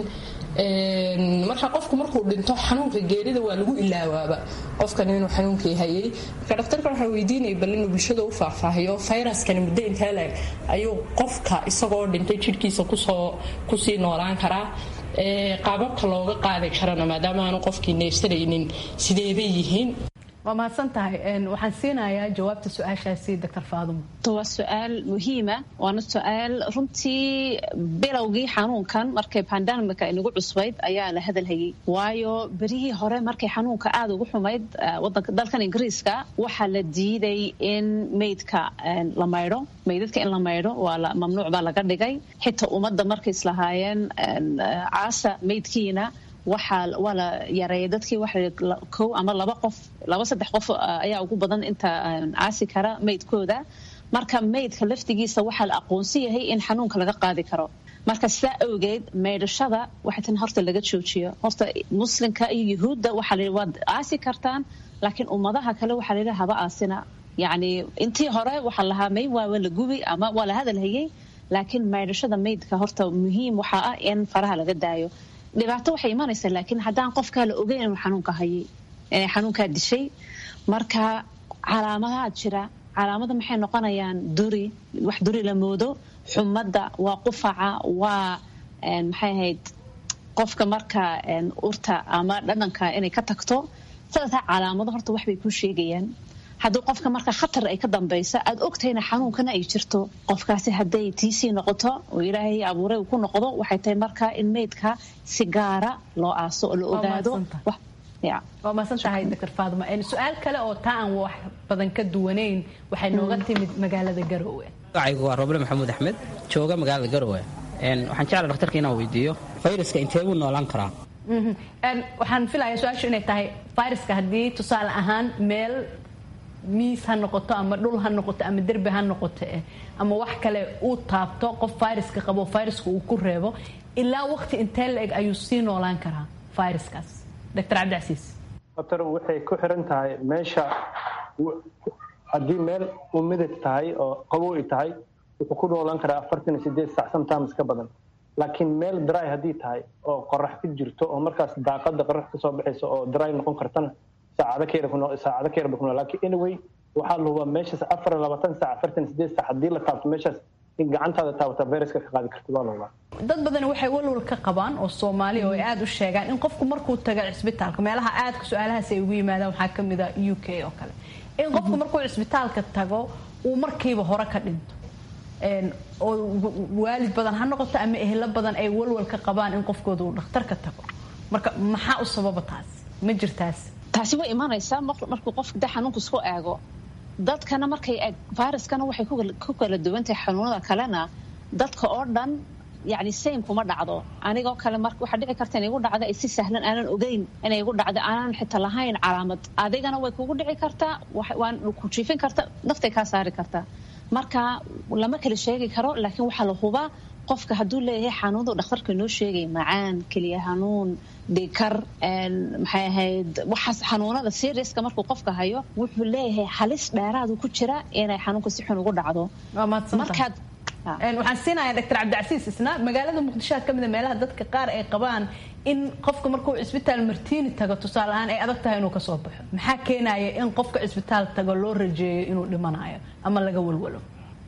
marka qofku markuu dhinto xanuunka geerida waa lagu ilaawaaba qofkan inuu xanuunkii hayay marka dhakhtarkan waxaa weydiinaya bal inuu bulshada u faahfaahiyo fayraskani muddo intee leeg ayuu qofka isagoo dhintay jidhkiisa kusoo kusii noolaan karaa qaababka looga qaadi karana maadaama aanu qofkii neefsanaynin sideebay yihiin waa mahadsan tahay waxaan siinayaa jawaabta su-aashaasi dr faadumo waa su-aal muhiima waana su-aal runtii bilowgii xanuunkan markay bandamika inagu cusbayd ayaa la hadalhayay waayo berihii hore markay xanuunka aada ugu xumayd wadanka dalkan ingiriiska waxaa la diiday in meydka la maydho meydadka in la maydho waa mamnuuc baa laga dhigay xitaa ummadda markay islahaayeen caasa meydkiina waxaa waa la yareeyay dadkii waxa kow ama laba qof laba saddex qof ayaa ugu badan inta caasi kara meydkooda marka meydka laftigiisa waxaa la aqoonsan yahay in xanuunka laga qaadi karo marka sidaa awgeed meydhashada waxay tan horta laga joojiyo horta muslimka iyo yuhuudda waxaa la waad aasi kartaan laakiin ummadaha kale waxaa la yidhaha haba aasina yacni intii hore waxaa lahaa may waa la gubi ama waa la hadalhayay laakiin meydhashada meydka horta muhiim waxaa ah in faraha laga daayo dhibaato waxay imanaysaa laakiin haddaan qofkaa la ogeyn inuu xanuunka hayay xanuunkaa dishay marka calaamadaha jira calaamada maxay noqonayaan duri wax duri la moodo xumadda waa qufaca waa maxay ahayd qofka marka urta ama dhadhanka inay ka tagto sadexdaa calaamado horta waxbay kuu sheegayaan haddii qofka marka khatar ay ka dambaysa aad ogtahayna xanuunkana ay jirto qofkaasi hadday tiisii noqoto oo ilaahay abuuray ku noqdo waxay tahay marka in meydka si gaara loo aaso oo la ogaado waa maasan tahay dr faaduma su-aal kale oo taa aan wax badan ka duwanayn waxay nooga timid magaalada garowe magacaygu waa roble maxamuud axmed jooga magaalada garowe waxaan jeclaa dhakhtarka inaan weydiiyo fayraska intee buu noolaan karaa waxaan filayaa su-aashu inay tahay fayraska haddii tusaale ahaan meel miis ha noqoto ama dhul ha noqoto ama derbi ha noqoto eh ama wax kale uu taabto qof fayraska qabo fayraska uu ku reebo ilaa waqti intee la eg ayuu sii noolaan karaa fayraskaas dr cabdicasiis doctor waxay ku xiran tahay meesha haddii meel umidad tahay oo qabow ay tahay wuxuu ku noolaan karaa afartan iyo sideed sac sometimes ka badan laakiin meel dry haddii tahay oo qorax ku jirto oo markaas daaqada qorax kasoo baxaysa oo dry noqon kartana saacado ka yar saacado ka yar bay ku nool laakiin anyway waxaa la hubaa meeshaas afar iyo labaatan saac afartan iyo sideed sac haddii la taabto meeshaas in gacantaada taabata viruska ka qaadi karta waa la hubaa dad badan waxay walwal ka qabaan oo soomaaliya oo ay aada u sheegaan in qofku markuu taga cisbitaalka meelaha aadka su-aalahaas ay ugu yimaadaan waxaa ka mid a u k oo kale in qofku markuu cisbitaalka tago uu markiiba hore ka dhinto oo waalid badan ha noqoto ama ehlo badan ay walwal ka qabaan in qofkooda uu dhakhtarka tago marka maxaa u sababa taas ma jirtaas taasi way imanaysaa markuu qofka de xanuunka isku eego dadkana markay eeg viruskana waxay ku kala duwantahay xanuunada kalena dadka oo dhan yani same kuma dhacdo anigoo kale mar waxaa dhici karta inay igu dhacdo ay si sahlan aanan ogeyn inay igu dhacdo aanan xitaa lahayn calaamad adigana way kugu dhici kartaa waan ku jiifin karta naftay kaa saari kartaa marka lama kala sheegi karo laakiin waxaa la hubaa qofka hadduu leeyahay xanuunadu dhakhtarka noo sheegay macaan keliya xanuun dhikar maxay ahayd waxaas xanuunada seriuska markuu qofka hayo wuxuu leeyahay halis dheeraadu ku jira inay xanuunka si xun ugu dhacdo markaad waxaan siinayaa doctor cabdicasiis isna magaalada muqdishoa ka mida meelaha dadka qaar ay qabaan in qofka markuu cisbitaal martiini tago tusaale ahaan ay adag tahay inuu kasoo baxo maxaa keenaya in qofka cisbitaal tago loo rajeeyo inuu dhimanayo ama laga walwalo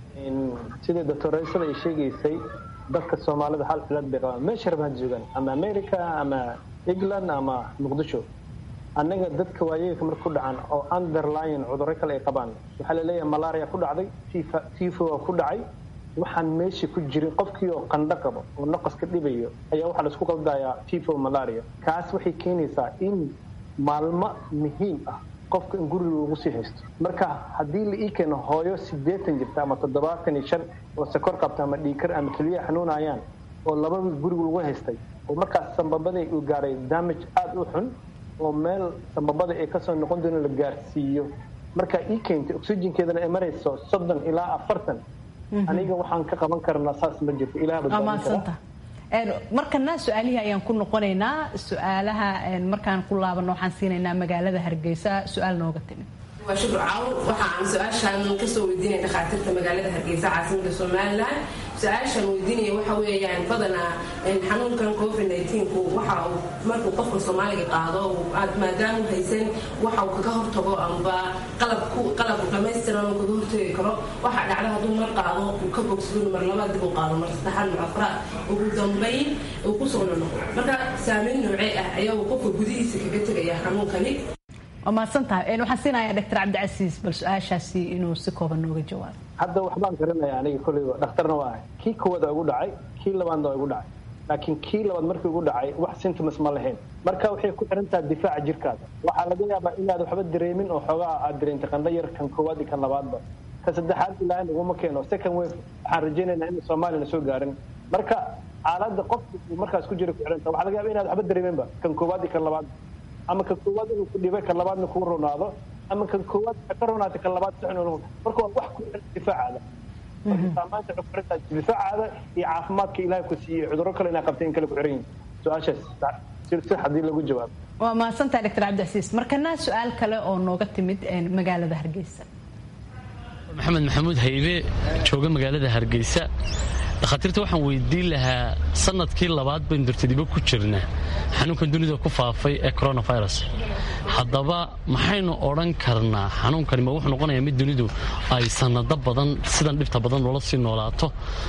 sidai doctoreysada ay sheegaysay dadka soomaalida hal cilad bay qabaan meesha rabaan joogaan ama america ama england ama muqdisho annaga dadka waayeelka marka ku dhacan oo underline cudurro kale ay qabaan waxaa la leeyahay malaria ku dhacday tifo ku dhacay waxaan meesha ku jirin qofkii oo qandho qabo oo naqaska dhibayo ayaa waxaa laisku qaldayaa tifo malaria kaas waxay keenaysaa in maalmo muhiim ah qofka in guriga lagu sii haysto marka haddii la ii keeno hooyo sideetan jirta ama toddobaatan iyo shan oo sakor qabta ama dhiikar ama keliya xanuunayaan oo labada guriga lagu haystay oo markaas sambabadii uu gaaray damage aada u xun oo meel sambabada ay kasoo noqon doono la gaarsiiyo markaa ii keentay oxygenkeedana ay marayso soddon ilaa afartan aniga waxaan ka qaban karnaa saas ma jirto ilaah badbaadin kara markana su-aalihii ayaan ku noqonaynaa su-aalaha markaan ku laabano waxaan siinaynaa magaalada hargeysa su-aal nooga timid waa shukur caawur waxa aan su-aashaan kasoo weydiinaya dhakhaatiirta magaalada hargeysa caasimada somalilan su-aashaan weydiinaya waxa weeyaan badanaa xanuunkan covid 19ku waxa uu markuu qofka soomaaliga qaado maadaama haysan waxa uu kaga hortago amba qalab qalab dhamaystiran uu kaga hortagi karo waxa dhacda hadduu mar qaado uu ka bogsado mar labaad dib u qaado mar saddexaad mar afraad ugu dambayn uu kusoo nonoqo marka saameyn noocee ah ayaa uu qofka gudihiisa kaga tegaya xanuunkani waa mahadsantahay waxaan siinayaa doctor cabdicasiis bal su-aashaasi inuu si kooban nooga jawaabo hadda waxbaan garanaya aniga kolleyba dhakhtarna waa ahay kii koowaad waa igu dhacay kii labaadna waa igu dhacay laakiin kii labaad markii igu dhacay wax symptoms ma lahayn marka waxay ku xiran tahay difaaca jirkaada waxaa laga yaabaa inaad waxba dareemin oo xoogaa aad dareentay qandho yar kan koowaad iyo kan labaadba ka saddexaad ilaahay naguma keeno second wave waxaan rajaynaynaa in soomaaliyana soo gaarin marka xaaladda qofka uu markaas ku jira ku xiran tahay waxaa laga yaaba inaad waxba dareeminba kan koowaad iyo kan labaadba ama kan koowaad inuu ku dhibay kan labaadna kuu ronaado ama kan koowaad ka ronaatay kan labaad sixin marka waa wax ku xiran difaacaada saamaanta waxay ku xiran tahay difaacaada iyo caafimaadka ilaahay ku siiyey cudurro kale inaa qabtay in kale ku xiran yihin su-aashaas si haddii lagu jawaabo waa mahadsantahay doctor cabdicasiis markana su-aal kale oo nooga timid magaalada hargeysa maxamed maxamuud haybe jooga magaalada hargeysa dhakhaatiirta waxaan weydiin lahaa sanadkii labaad baynu dartadibo ku jirna xanuunkan dunida ku faafay ee coronavirus haddaba maxaynu odhan karnaa xanuunkani ma wuxuu noqonayaa mid dunidu ay sanado badan sidan dhibta badan noola sii noolaato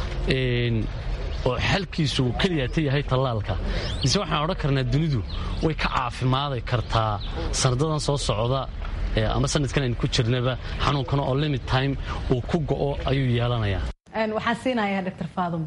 oo xalkiisu keliyaata yahay tallaalka mise waxaan odhan karnaa dunidu way ka caafimaadi kartaa sanadadan soo socda ama sanadkan aynu ku jirnaba xanuunkana oo limit time uu ku go'o ayuu yeelanayaa waxaan siinayaa doctor faadimo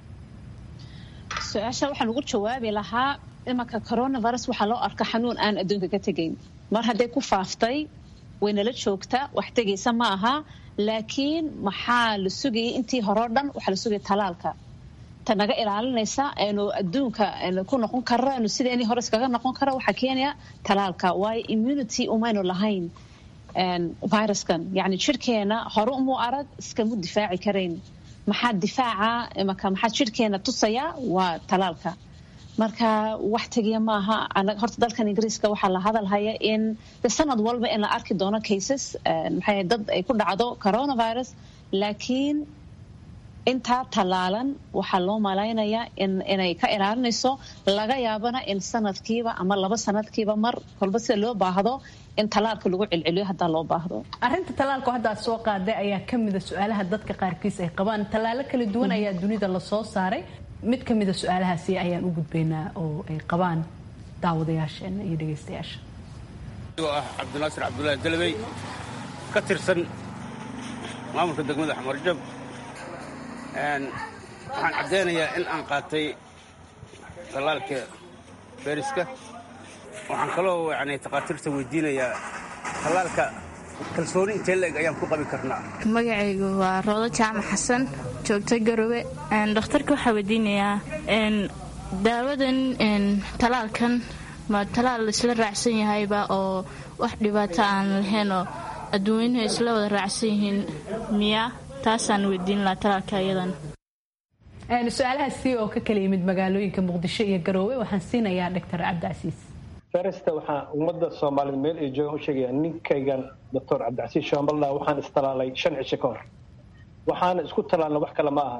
su-aasha waxaan ugu jawaabi lahaa imanka coronavirus waxaa loo arka xanuun aan adduunka ka tegayn mar hadday ku faaftay waynala joogtaa wax tegaysa ma aha laakiin maxaa la sugayay intii horeo dhan waxaa la sugaya talaalka ta naga ilaalinaysa aynu adduunka ku noqon karo aynu sideenii hore iskaga noqon karo waxaa keenaya talaalka waayo immunity umaynu lahayn viruskan yani jirkeena hore umuu arag iskamu difaaci karayn maxaa difaaca imaka maxaa jirkeena tusaya waa talaalka marka wax tegiya maaha horta dalkan ingiriiska waxaa la hadalhaya in sanad walba in la arki doono cases maxay dad ay ku dhacdo coronavirus laakiin intaa tallaalan waxaa loo malaynayaa inay ka ilaalinayso laga yaabana in sanadkiiba ama laba sanadkiiba mar kolba sida loo baahdo in talaalka lagu celceliyo haddaa loo baahdo arinta talaalku haddaad soo qaaday ayaa ka mida su-aalaha dadka qaarkiis ay qabaan tallaalo kala duwan ayaa dunida lasoo saaray mid ka mida su-aalahaasi ayaan u gudbaynaa oo ay qabaan daawadayaasheena iyo dhegaystayaasha ah cabdinaasir cabdulaahi dalabey ka tirsan maamulka degmada xamarjab waxaan caddaynayaa in aan qaatay tallaalka feriska waxaan kaloo yani takhaatiirta weydiinayaa tallaalka kalsooni intee la-eg ayaan ku qabi karnaa magacaygu waa roodo jaamac xasan joogta garowe dhakhtarka waxaa weydiinayaa daawadan talaalkan ma talaal isla raacsan yahayba oo wax dhibaato aan lahaynoo adduunyuhu isla wada raacsan yihiin miya taasaan weydiin lahaa talaalka iyadan su-aalahaasi oo ka kala yimid magaalooyinka muqdisho iyo garoowe waxaan siinayaa doctor cabdicasiis feresta waxaan ummadda soomaaliyed meel ay joogaan u sheegaya ninkaygan doctor cabdicasiis shambaldha waxaan istalaalay shan cisho ka hor waxaana isku talaalna wax kale ma aha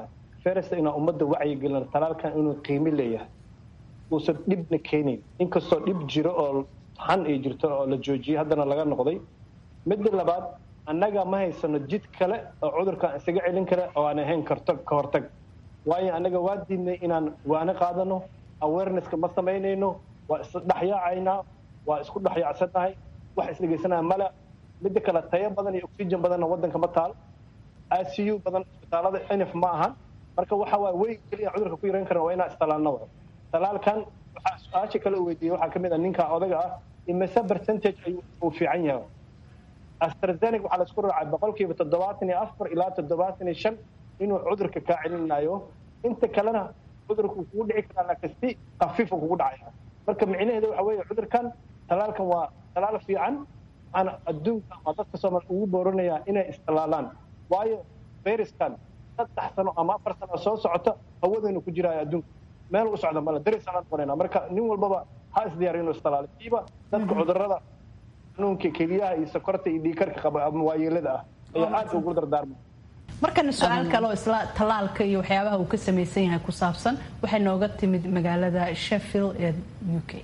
first inaan ummadda wacyigelin talaalkan inuu qiimo leeyahay uusan dhibna keenayn inkastoo dhib jiro oo xan ay jirto oo la joojiyey haddana laga noqday midda labaad annaga ma haysano jid kale oo cudurkan isaga celin kara oo aan ahayn karto ka hortag waayo annaga waa diidnay inaan waana qaadano awarenesska ma samaynayno waa isdhexyaacaynaa waa isku dhexyaacsannahay wax isdhegaysanaya male midda kale tayo badan iyo oxygen badanna waddanka ma taal icu badan isbitaalada nf ma ahan marka waxa waay wey keliya cudurka ku yaran karan waa inaan istalaalno wa talaalkan waxaa su-aasha kale u weydiiyey waxaa kamid ah ninka odaga ah imise percentage ayuu uu fiican yahay astrazeneca waxaa laisku raacay boqolkiiba toddobaatan iyo afar ilaa toddobaatan iyo shan inuu cudurka kaa celinayo inta kalena cudurka uu kugu dhici karaa laakiin si khafiifa kugu dhacaya marka micnaheeda waxa weeye cudurkan talaalkan waa talaal fiican waxaana adduunka ama dadka soomaal ugu booranayaa inay istalaalaan waayo fayraskan saddex sano ama afar sano soo socota hawadaynu ku jiraayo adduunka meel u socda male daris aan noqonayna marka nin walbaba ha isdiyaariyo inuu istalaalo siiba dadka cudurrada xanuunka keliyaha iyo sokorta iyo dhiikarka qaba ama waayeelada ah ayaa aad ugu dardaarmay markana su-aal kale oo isla tallaalka iyo waxyaabaha uu ka samaysan yahay ku saabsan waxay nooga timid magaalada sheffield ee u k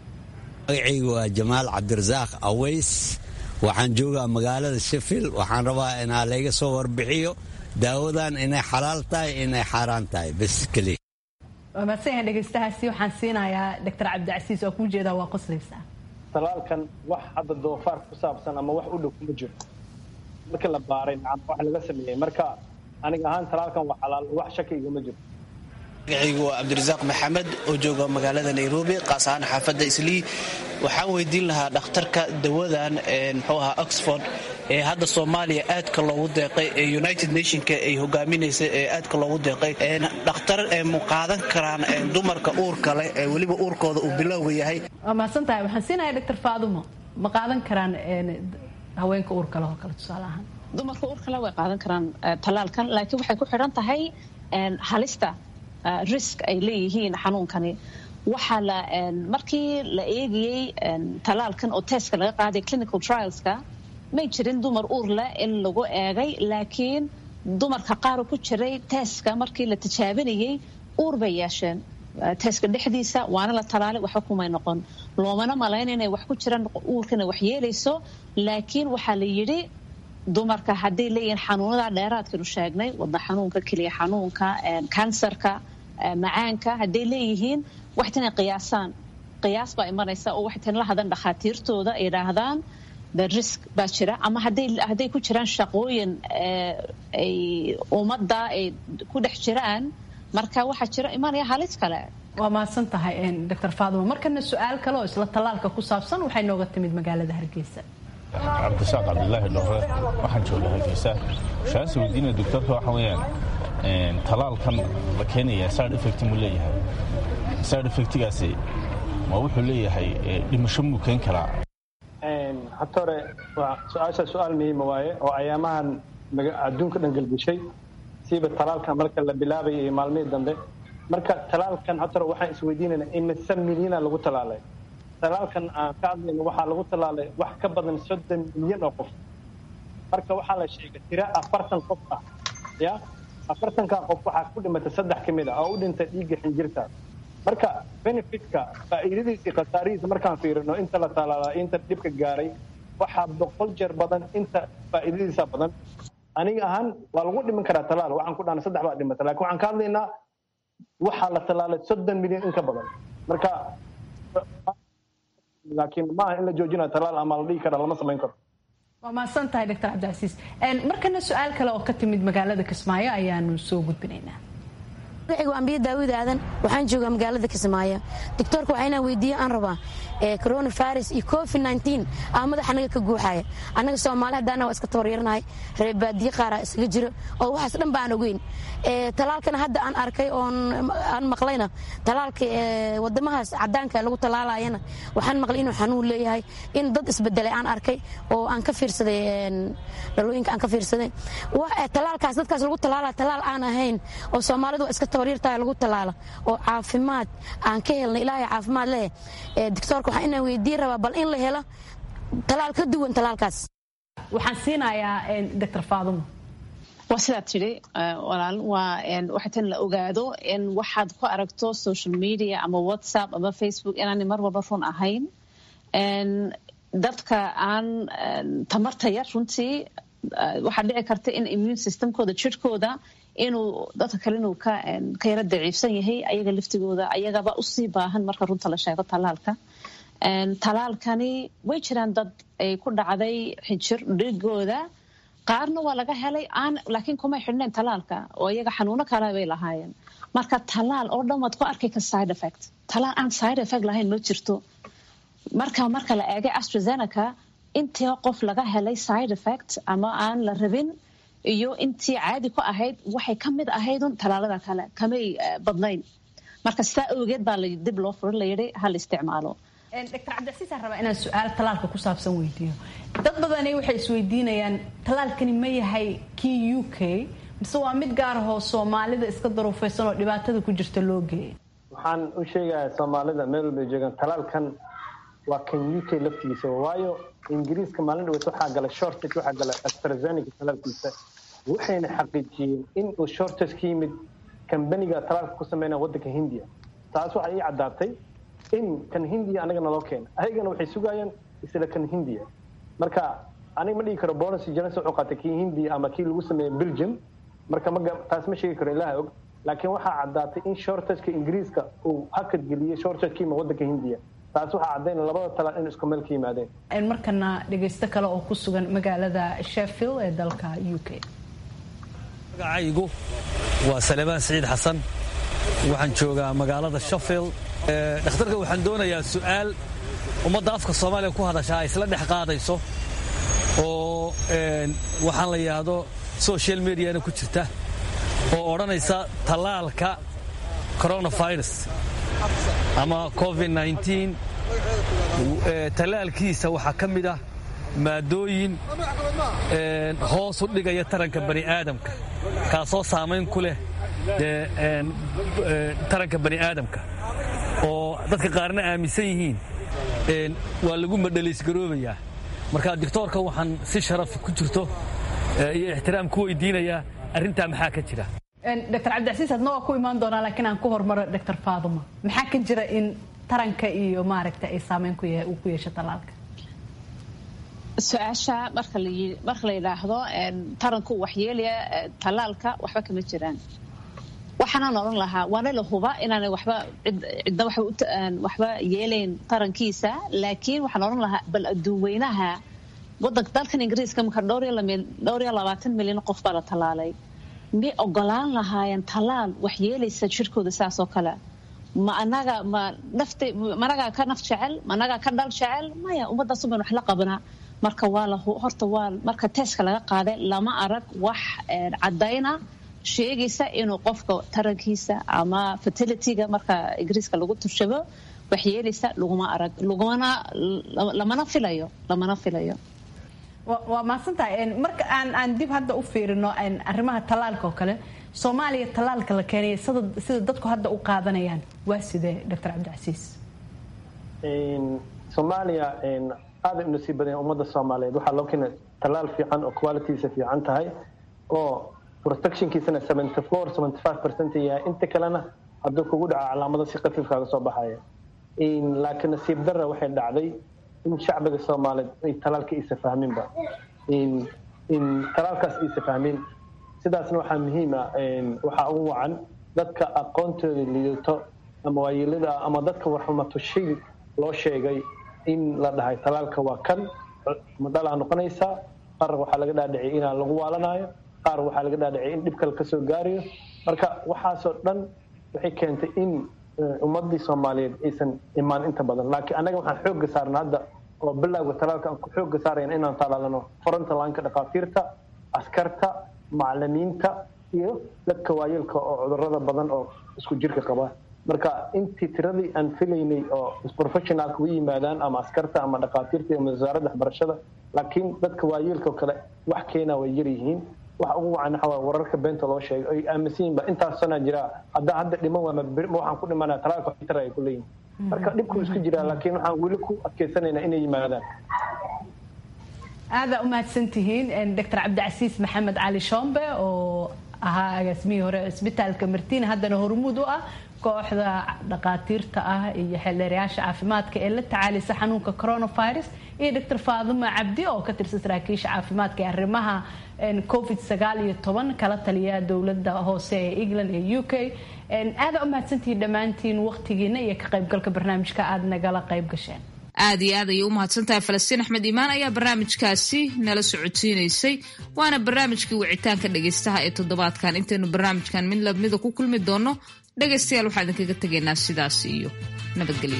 magacaygu waa jamaal cabdirasaaq aways waxaan joogaa magaalada sheffield waxaan rabaa inaa layga soo warbixiyo daawadan inay xalaal tahay inay xaaraan tahay bes keliya waa mahadsanyahay dhegaystahaasi waxaan siinayaa doctor cabdicasiis oo kuu jeedaa waa qoslaysaa talaalkan wax hadda doofaar ku saabsan ama wax u dhow kuma jiro marka la baaray nacam wax laga sameeyey marka aniga ahaan talaalkan waa xalaal wax shaki iguma jiro magacaygu waa cabdirasaaq maxamed oo jooga magaalada nairobi qaas ahaan xaafadda islii waxaan weydiin lahaa dhakhtarka dawadan muxuu ahaa oxford ee hadda soomaaliya aadka loogu deeqay ee united nationka ay hogaaminaysa ee aadka loogu deeqay dhakhtar mu qaadan karaan dumarka uurka leh ee weliba uurkooda uu bilowga yahay waa mahadsan tahay waxaan siinayaa doctor faadumo ma qaadan karaan haweenka uurka leh oo kale tusaale ahaan dumarka uurka leh way qaadan karaan tallaalkan laakiin waxay ku xidhan tahay halista risk ay leeyihiin xanuunkani waxaa la markii la eegayey tallaalkan oo testka laga qaaday clinical trialska may jirin dumar uur leh in lagu eegay laakiin dumarka qaar ku jiray teeska markii la tijaabinayey uur bay yeesheen teeska dhexdiisa waana la talaalay waxba kumay noqon loomana malayn inay wax ku jiraan uurkana wax yeelayso laakiin waxaa la yidhi dumarka hadday leeyihiin xanuunada dheeraadkanu sheegnay wadna xanuunka keliya xanuunka kansarka macaanka hadday leeyihiin waxtan inay qiyaasaan qiyaas baa imanaysa oo waxtan la hadan dhakhaatiirtooda ay idhaahdaan the risk baa jira ama hadday hadday ku jiraan shaqooyin ay ummadda ay ku dhex jiraan marka waxaa jira imanaya halis kale waa mahadsan tahay doctor faaduma markana su-aal kale oo isla tallaalka ku saabsan waxay nooga timid magaalada hargeysa cabdishaaq cabdilaahi dhore waxaan jooga hargeysa waxaan is weydiinaya doctorka waxa weeyaan talaalkan la keenaya side effect muu leeyahay side effectigaasi ma wuxuu leeyahay dhimasho muu keen karaa hata hore su-aasha su-aal muhiima waaye oo ayaamahan adduunka dhan gelgeshay siiba talaalkan marka la bilaabayay iyo maalmihii dambe marka talaalkan hata hore waxaan isweydiinaynaa imise milyana lagu talaalay talaalkan aan ka hadlayno waxaa lagu talaalay wax ka badan soddon milyan oo qof marka waxaa la sheegay tira afartan qof ah ya afartankaa qof waxaa ku dhimatay saddex ka mid ah oo u dhintay dhiigga xinjirta marka benefitka faa'iidadiisa khasaarihiisa markaan fiirino inta la talaalaa inta dhibka gaaray waxaa boqol jeer badan inta faa'iidadiisa badan aniga ahaan waa lagu dhiman karaa talaal waxaan ku dhahna saddex baa dhimata lakin waxaan ka hadlaynaa waxaa la talaalay soddon milyan in ka badan marka laakiin maaha in la joojinayo talaal ama la dhihi kara lama samayn karo waa mahadsan tahay doctor cabdicasiis markana su-aal kale oo ka timid magaalada kismaayo ayaanu soo gudbinaynaa magacigu ambiya daawud aadan waxaan joogaa magaalada kismaayo doctoorka waxaa inaan weydiiye aan rabaa coronavirus iyo covid nteen aa madaxa anaga ka guuxaya annaga soomaali haddaana waa iska tabaryarnahay reebaadiye qaaraa isaga jiro oo waxaas dhan ba aan ogeyn talaalkana hadda aan arkay oon aan maqlayna talaalka wadamahaas cadaanka lagu talaalayana waxaan maqlay inuu xanuun leeyahay in dad isbedelay aan arkay oo aan ka fiirsaday dhalooyinka aan ka fiirsaday talaalkaas dadkaas lagu talaala talaal aan ahayn oo soomaalidu waa iska tabaryartahay lagu talaala oo caafimaad aan ka helnay ilaahay caafimaad leh doctoorka waxaa inaan weydiin rabaa bal in la helo talaal ka duwan talaalkaas waxaan siinayaa doctor faadumo waa sidaa tidhi walaal waa waxay tan la ogaado in waxaad ku aragto social media ama whatsapp ama facebook inaanay mar walba run ahayn dadka aan tamarta yar runtii waxaa dhici karta in immune systemkooda jirhkooda inuu dadka kale inuu ka yara daciifsan yahay ayaga laftigooda ayagaba usii baahan marka runta la sheego talaalka talaalkani way jiraan dad ay ku dhacday xijir dhigooda qaarna waa laga helay aan laakiin kumay xidhneen talaalka oo iyaga xanuuno kale bay lahaayeen marka talaal oo dhan waad ku arkay ka side effect talaal aan side effect lahayn ma jirto marka marka la eegay astrazeneca intii qof laga helay side effect ama aan la rabin iyo intii caadi ku ahayd waxay ka mid ahaydun talaalada kale kamay badnayn marka sidaa awgeed baa dib loo furin layidhi ha la isticmaalo dr cabdicasiisaan rabaa inaan su-aal talaalka ku saabsan weydiiyo dad badani waxay isweydiinayaan talaalkani ma yahay kii u k mise waa mid gaar ahoo soomaalida iska daruufaysan oo dhibaatada ku jirta loo geeyay waxaan u sheegayaa soomaalida meel walbay joogaan talaalkan waa kan u k laftigiisa waayo ingiriiska maalin dhaweyd waxaa galay shortage waxaa galay astrazeneca talaalkiisa waxayna xaqiijiyeen in uu shortage ka yimid kambaniga talaalka ku sameynaya waddanka hindiya taas waxay ii caddaatay in kan hindiya anaga naloo keena ayagana waxay sugayaan isla kan hindiya marka aniga ma dhigi karo bolis johnson wuxuu qaatay kii hindiya ama kii lagu sameeyey belgium marka ma taas ma sheegi karo ilaha og laakiin waxaa caddaatay in shortageka ingiriiska uu hakad geliyey shortageka ima waddanka hindiya taas waxaa caddayn labada talaal in isku meel ka yimaadeen markana dhegaysto kale oo ku sugan magaalada sheffield ee dalka u k magacaygu waa saleebaan siciid xasan waxaan joogaa magaalada sheffield dhakhtarka waxaan doonayaa su'aal ummadda afka soomaaliya ku hadashaa ay isla dhex qaadayso oo waxaan la yidhaahdo social mediana ku jirta oo odhanaysa tallaalka coronavirus ama covid tallaalkiisa waxaa ka mid ah maadooyin hoos u dhigaya taranka bani aadamka kaasoo saamayn ku leh taranka bani aadamka oo dadka qaarna aaminsan yihiin waa lagu madhaliisgaroobayaa marka doctoorka waxaan si sharaf ku jirto iyo ixtiraam ku weydiinayaa arrintaa maxaa ka jira dr cabdicasiis adna waa ku imaan doonaa laakiin aan ku hormaro dr faaduma maxaa ka jira in taranka iyo maaragta ay saameyn ku yeesho talaalka su-aasha marka marka la yidhaahdo taranku waxyeelaya talaalka waxba kama jiraan waxaanaan odhan lahaa waana la huba inaanay waxba cidna waxba yeelayn tarankiisa laakiin waxaan odhan lahaa bal adduunweynaha wadanka dalkan ingiriiska marka dhowr iyo labaatan milyan qof baa la talaalay miyay ogolaan lahaayeen talaal wax yeelaysa jirkooda saas oo kale ma anaga ma nafta ma anagaa ka naf jecel ma anagaa ka dhal jecel maya ummadaasu ban wax la qabanaa marka waa la horta waa marka teeska laga qaaday lama arag wax caddayna sheegaysa inuu qofka tarankiisa ama fertilityga marka ingiriiska lagu turshabo wax yeelaysa laguma arag lagumana lamana filayo lamana filayo waa mahadsantahay marka aan aan dib hadda u fiirino arrimaha talaalka oo kale soomaaliya talaalka la keenaya sida dadku hadda u qaadanayaan waa sidee dr cabdicasiis soomaaliya aada u nasiib badan ummadda soomaaliyeed waxaa loo keenay talaal fiican oo qualitysa fiican tahay oo protectionkiisana seventy four seventy five percent yahay inta kalena hadduu kugu dhaco calaamado si khafiifkaaga soo baxaya laakiin nasiib darra waxay dhacday in shacbiga soomaaliyeed ay talaalka isa fahminba in talaalkaas isa fahmin sidaasna waxaa muhiima waxaa ugu wacan dadka aqoontooda liidato ama waayeelada ama dadka warxumatushay loo sheegay in la dhahay talaalka waa kan madhalaa noqonaysaa qaar waxaa laga dhaadhiciyay inaa lagu waalanayo qaar waxaa laga dhaadhiciyay in dhib kale kasoo gaarayo marka waxaasoo dhan waxay keentay in ummadii soomaaliyeed aysan imaan inta badan laakiin annaga waxaan xoogga saarna hadda oo bilowga talaalka aan ku xoogga saarayna inaan talaalano frontalaanka dhakhaatiirta askarta macalimiinta iyo dadka waayeelka oo cudurada badan oo isku jirka qaba marka intii tiradii aan filaynay oo professionalka u yimaadaan ama askarta ama dhakhaatiirta ama wasaaradda waxbarashada laakiin dadka waayeelka oo kale wax keena way yar yihiin waxa ugu wacan waxa waa wararka beenta loo sheegay ay aaminsan yihiin ba intaas sana jira hadda hadda dhiman waa ma waxaan ku dhimanaa talaalka xitar ay ku leeyihin marka dhibku isku jiraa laakiin waxaan weli ku adkeysanaynaa inay yimaadaan aadaa u mahadsantihiin doctor cabdicasiis maxamed cali shombe oo ahaa agaasimihii hore isbitaalka martiin haddana hormuud u ah kooxda dhaqaatiirta ah iyo xeeldheerayaasha caafimaadka ee la tacaalisa xanuunka coronavirus iyo doctor faaduma cabdi oo ka tirsan saraakiisha caafimaadka ee arrimaha covid sagaal iyo toban kala taliya dowlada hoose ee england ee u k aadaa u mahadsantihiin dhammaantiin waqtigiina iyo ka qaybgalka barnaamijka aada nagala qayb gasheen aad iyo aad ayay u mahadsantahay falastiin axmed iimaan ayaa barnaamijkaasi nala socodsiinaysay waana barnaamijkii wicitaanka dhegaystaha ee toddobaadkan intaynu barnaamijkan mid lamida ku kulmi doonno dhegaystayaal waxaa idinkaga tegaynaa sidaas iyo nabadgelyo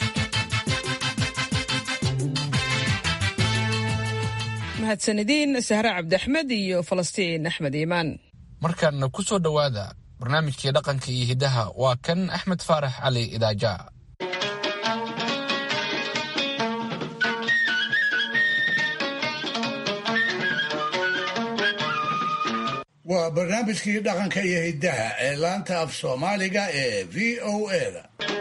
mahadsanidin sahre cabdiaxmed iyo falastiin axmed iimaan markaana ku soo dhowaada barnaamijkii dhaqanka iyo hiddaha waa kan axmed faarax cali idaaja waa barnaamijkii dhaqanka iyo hiddaha ee laanta af soomaaliga ee v o eda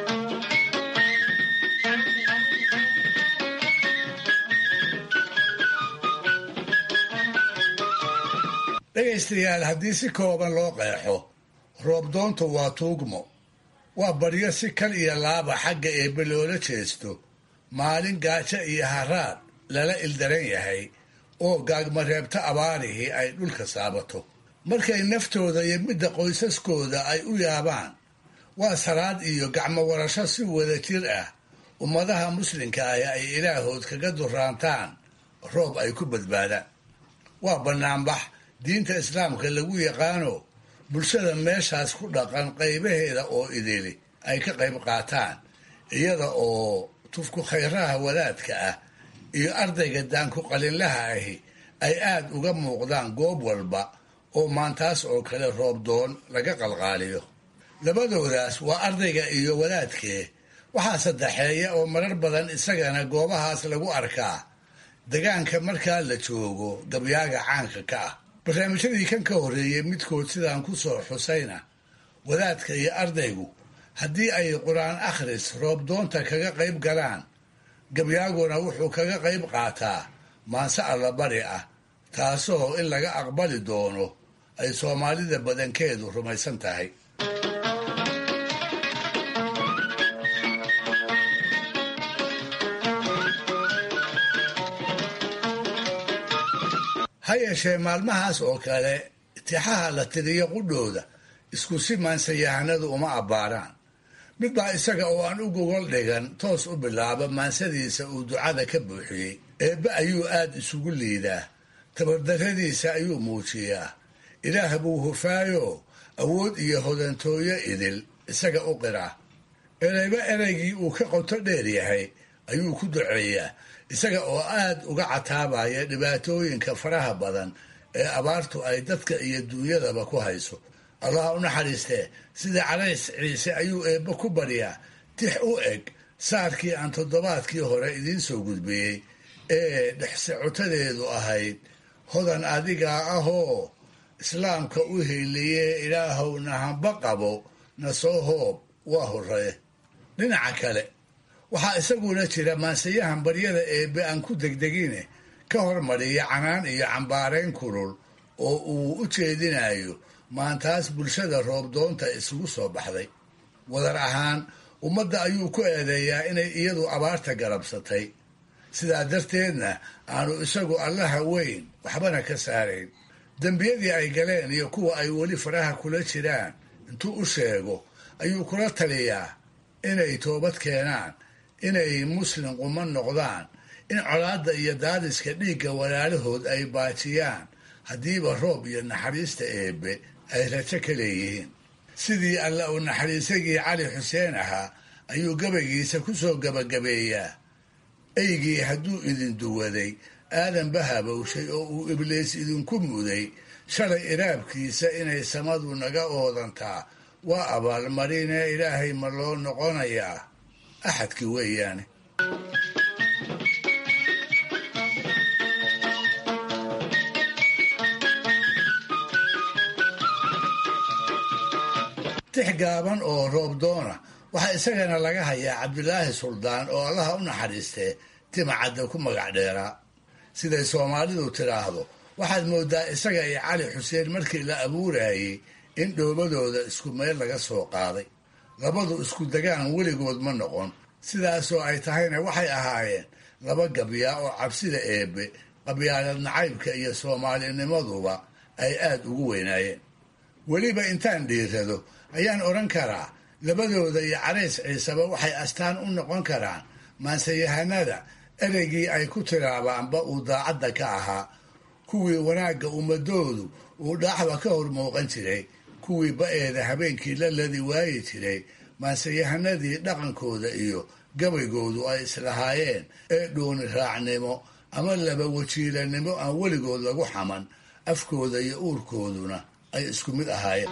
dhegaystayaal haddii si kooban loo qeexo roobdoontu waa tuugmo waa baryo si kal iyo laaba xagga eebbe loola jeesto maalin gaajo iyo haraad lala ildaran yahay oo gaagmareebta abaarihii ay dhulka saabato markay naftooda iyo midda qoysaskooda ay u yaabaan waa salaad iyo gacmo warasho si wada jir ah ummadaha muslimka ah ay ilaahood kaga duraantaan roob ay ku badbaadaan waa bannaanbax diinta islaamka lagu yaqaano bulshada meeshaas ku dhaqan qaybaheeda oo idili ay ka qayb qaataan iyada oo tufku khayraha wadaadka ah iyo ardayga daanku qalinlaha ahi ay aad uga muuqdaan goob walba oo maantaas oo kale roobdoon laga qalqaaliyo labadoodaas waa ardayga iyo wadaadkee waxaa saddexeeya oo marar badan isagana goobahaas lagu arkaa degaanka markaa la joogo gabyaaga caanka ka ah barnaamijyadii kan ka horreeyey midkood sidaan ku soo xusayna wadaadka iyo ardaygu haddii ay qur-aan akhris roobdoonta kaga qayb galaan gabyaaguna wuxuu kaga qayb qaataa maanse allabari ah taasoo in laga aqbali doono ay soomaalida badankeedu rumaysan tahay ha yeeshee maalmahaas oo kale tixaha la tiriyo qudhooda isku si maansayahanadu uma abbaaraan mid baa isaga oo aan u gogol dhigan toos u bilaaba maansadiisa uu ducada ka buuxiyey eebbe ayuu aad isugu liidaa tabardarradiisa ayuu muujiyaa ilaah buu hufaayo awood iyo hodantooyo idil isaga u qiraa ereyba ereygii uu ka qoto dheer yahay ayuu ku duceeyaa isaga oo aad uga cataabaya dhibaatooyinka faraha badan ee abaartu ay dadka iyo duunyadaba ku hayso allah u naxariistee sida calays ciise ayuu eebbe ku baryaa tix u eg saarkii aan toddobaadkii hore idiin soo gudbiyey ee dhexsocotadeedu ahayd hodan adigaa ahoo islaamka u heeliye ilaahow nahanba qabo na soo hoob waa horree dhinaca kale waxaa isaguna jira maansayahan baryada eebbe aan ku degdegine ka hormariya canaan iyo cambaarayn kulul oo uu u jeedinayo maantaas bulshada roobdoonta isugu soo baxday wadar ahaan ummadda ayuu ku eedeeyaa inay iyadu abaarta garabsatay sidaa darteedna aanu isagu allaha weyn waxbana ka saarayn dembiyadii ay galeen iyo kuwa ay weli faraha kula jiraan intuu u sheego ayuu kula taliyaa inay toobad keenaan inay muslim quma noqdaan in colaadda iyo daadiska dhiigga walaalahood ay baajiyaan haddiiba roob iyo naxariista eebbe ay rajo ka leeyihiin sidii alla uu naxariisagii cali xuseen ahaa ayuu gabaygiisa ku soo gabagabeeyaa eygii hadduu idin duwaday aadanba habowshay oo uu ibliis idinku muday shalay iraabkiisa inay samadu naga oodantaa waa abaalmarinee ilaahay ma loo noqonayaa axadki weeyaane tix gaaban oo roobdoona waxaa isagana laga hayaa cabdilaahi suldaan oo allaha u naxariistee timacadda ku magac dheeraa siday soomaalidu tidhaahdo waxaad moodaa isaga iyo cali xuseen markii la abuurayey in dhoobadooda isku meel laga soo qaaday labadu isku degaan weligood ma noqon sidaasoo ay tahayna waxay ahaayeen laba gabyaa oo cabsida eebbe qabyaalad nacaybka iyo soomaalinimaduba ay aad ugu weynaayeen weliba intaan dhiirado ayaan odhan karaa labadooda iyo carays ciiseba waxay astaan u noqon karaan maanseyahanada ereygii ay ku tiraabaanba uu daacadda ka ahaa kuwii wanaagga ummadoodu uu dhaaxba ka hor muuqan jiray kuwii ba-eeda habeenkii la ladi waayi jiray maanseyahanadii dhaqankooda iyo gabaygoodu ay islahaayeen ee dhooni raacnimo ama laba wajiilanimo aan weligood lagu xaman afkooda iyo uurkooduna ay isku mid ahaayeen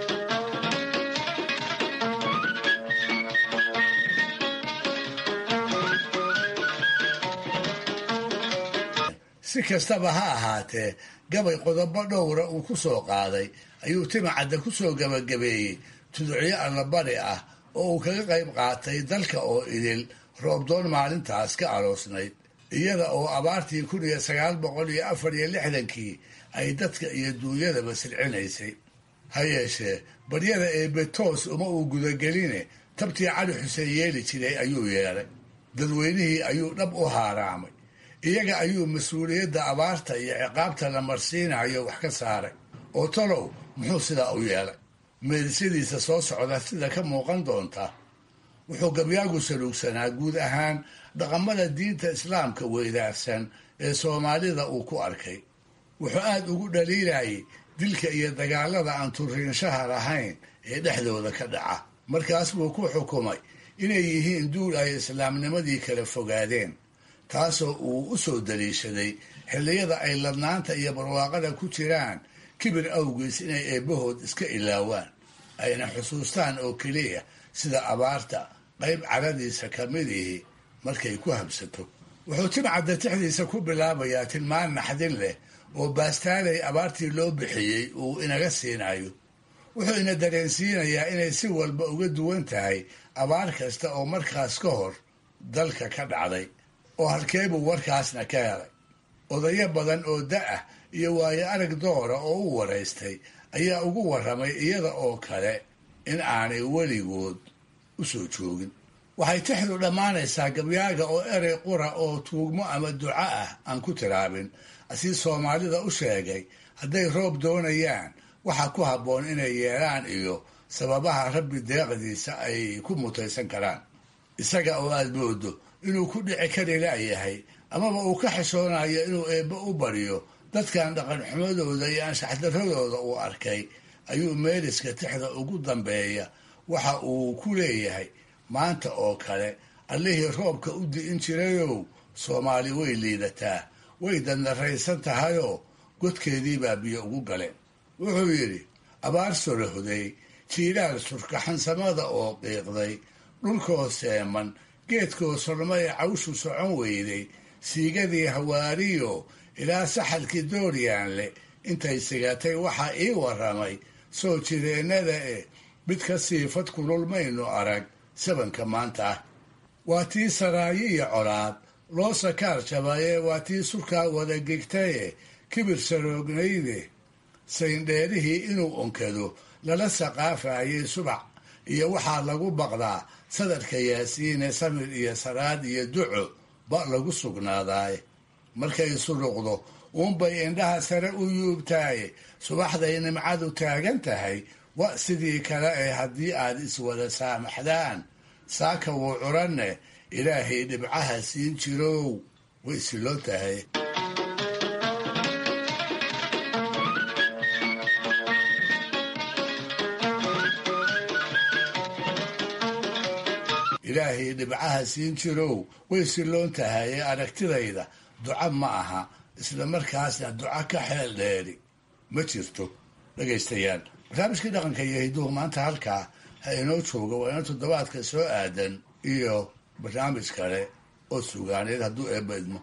si kastaba ha ahaatee gabay qodobo dhowra uu ku soo qaaday ayuu timacadda ku soo gabagabeeyey tuducyo allabari ah oo uu kaga qayb qaatay dalka oo idil roobdoon maalintaas ka aroosnayd iyada oo abaartii kun iyo sagaal boqol iyo afar iyo lixdankii ay dadka iyo duunyadaba silcinaysay ha yeeshee baryada eebbe toos uma uu gudageline tabtii cali xuseen yeeli jiray ayuu yeelay dadweynihii ayuu dhab u haaraamay iyaga ayuu mas-uuliyadda abaarta iyo ciqaabta la marsiinayo wax ka saaray oo talow muxuu sidaa u yeelay meedisyadiisa soo socda sida ka muuqan doonta wuxuu gabyaagu saluugsanaa guud ahaan dhaqamada diinta islaamka weydaarsan ee soomaalida uu ku arkay wuxuu aad ugu dhaliilayay dilka iyo dagaalada aan turiinshaha lahayn ee dhexdooda ka dhaca markaas buu ku xukumay inay yihiin duul ay islaamnimadii kala fogaadeen taasoo uu u soo daliishaday xilliyada ay ladnaanta iyo barwaaqada ku jiraan kibir awgiis inay eebbahood iska ilaawaan ayna xusuustaan oo keliya sida abaarta qayb caradiisa ka mid ihi markay ku habsato wuxuu timcadda tixdiisa ku bilaabayaa tilmaan naxdin leh oo baastaalay abaartii loo bixiyey uu inaga siinayo wuxuu ina dareensiinayaa inay si walba uga duwan tahay abaar kasta oo markaas ka hor dalka ka dhacday oo halkeebuu warkaasna ka helay odayo badan oo da-ah iyo waayo arag doora oo u waraystay ayaa ugu warramay iyada oo kale in aanay weligood u soo joogin waxay tixdu dhammaanaysaa gabyaaga oo erey qura oo tuugmo ama duco ah aan ku tiraabin asii soomaalida u sheegay hadday roob doonayaan waxa ku habboon inay yeelaan iyo sababaha rabbi deeqdiisa ay ku mutaysan karaan isaga oo aad moodo inuu ku dhici kari laayahay amaba uu ka xishoonayo inuu eebbe u baryo dadkan dhaqan xumadooda iyo anshaxdaradooda uu arkay ayuu meeliska tixda ugu dambeeya waxa uu ku leeyahay maanta oo kale allihii roobka u di'in jirayow soomaali way liidataa way dandaraysan tahayoo godkeediibaa biyo ugu galeen wuxuu yidhi abaar sorohday jiilaal surkaxansamada oo qiiqday dhulkoo seeman geedkoo sormay cawshu socon weyday siigadii hawaariyo ilaa saxalkii dooryaanle intay sigatay waxaa ii warramay soo jireennada eh mid ka siifad kulul maynu arag sabanka maanta ah waa tii saraayo iyo colaad loo sakaar jabaye waa tii surkaa wada gegtaye kibir saroognayde sayndheerihii inuu onkado lala saqaafayay subax iyo waxaa lagu baqdaa sadarka yaasiine samir iyo saraad iyo duco ba lagu sugnaadaaye markay suruqdo uunbay indhaha sare u yuubtaaye subaxday nimcadu taagan tahay wa sidii kale ee haddii aad iswada saamaxdaan saaka wuu curanne ilaahay dhibcaha siin jirow way siloo tahay ilaahay dhibcaha siin jirow way siloon tahay ee aragtidayda duco ma aha isla markaasna duco ka xeel dheeri ma jirto dhegaystayaal barnaamijkii dhaqanka iyo hidduhu maanta halkaa ha inoo jooga waa ina toddobaadka soo aadan iyo barnaamij kale oo sugaaneed hadduu eebba idmo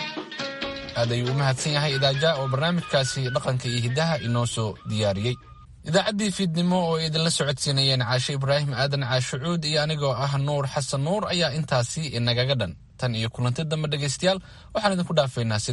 aad ayuu u mahadsan yahay idaaja oo barnaamijkaasi dhaqanka iyo hiddaha inoo soo diyaariyey idaacaddii fiidnimo oo idinla socodsiinayeen caashe ibraahim aadan caashucuud iyo anigoo ah nuur xasan nuur ayaa intaasi inagaga dhan tan iyo kulanti dambe dhegaystayaal waxaan idinku dhaafaynaa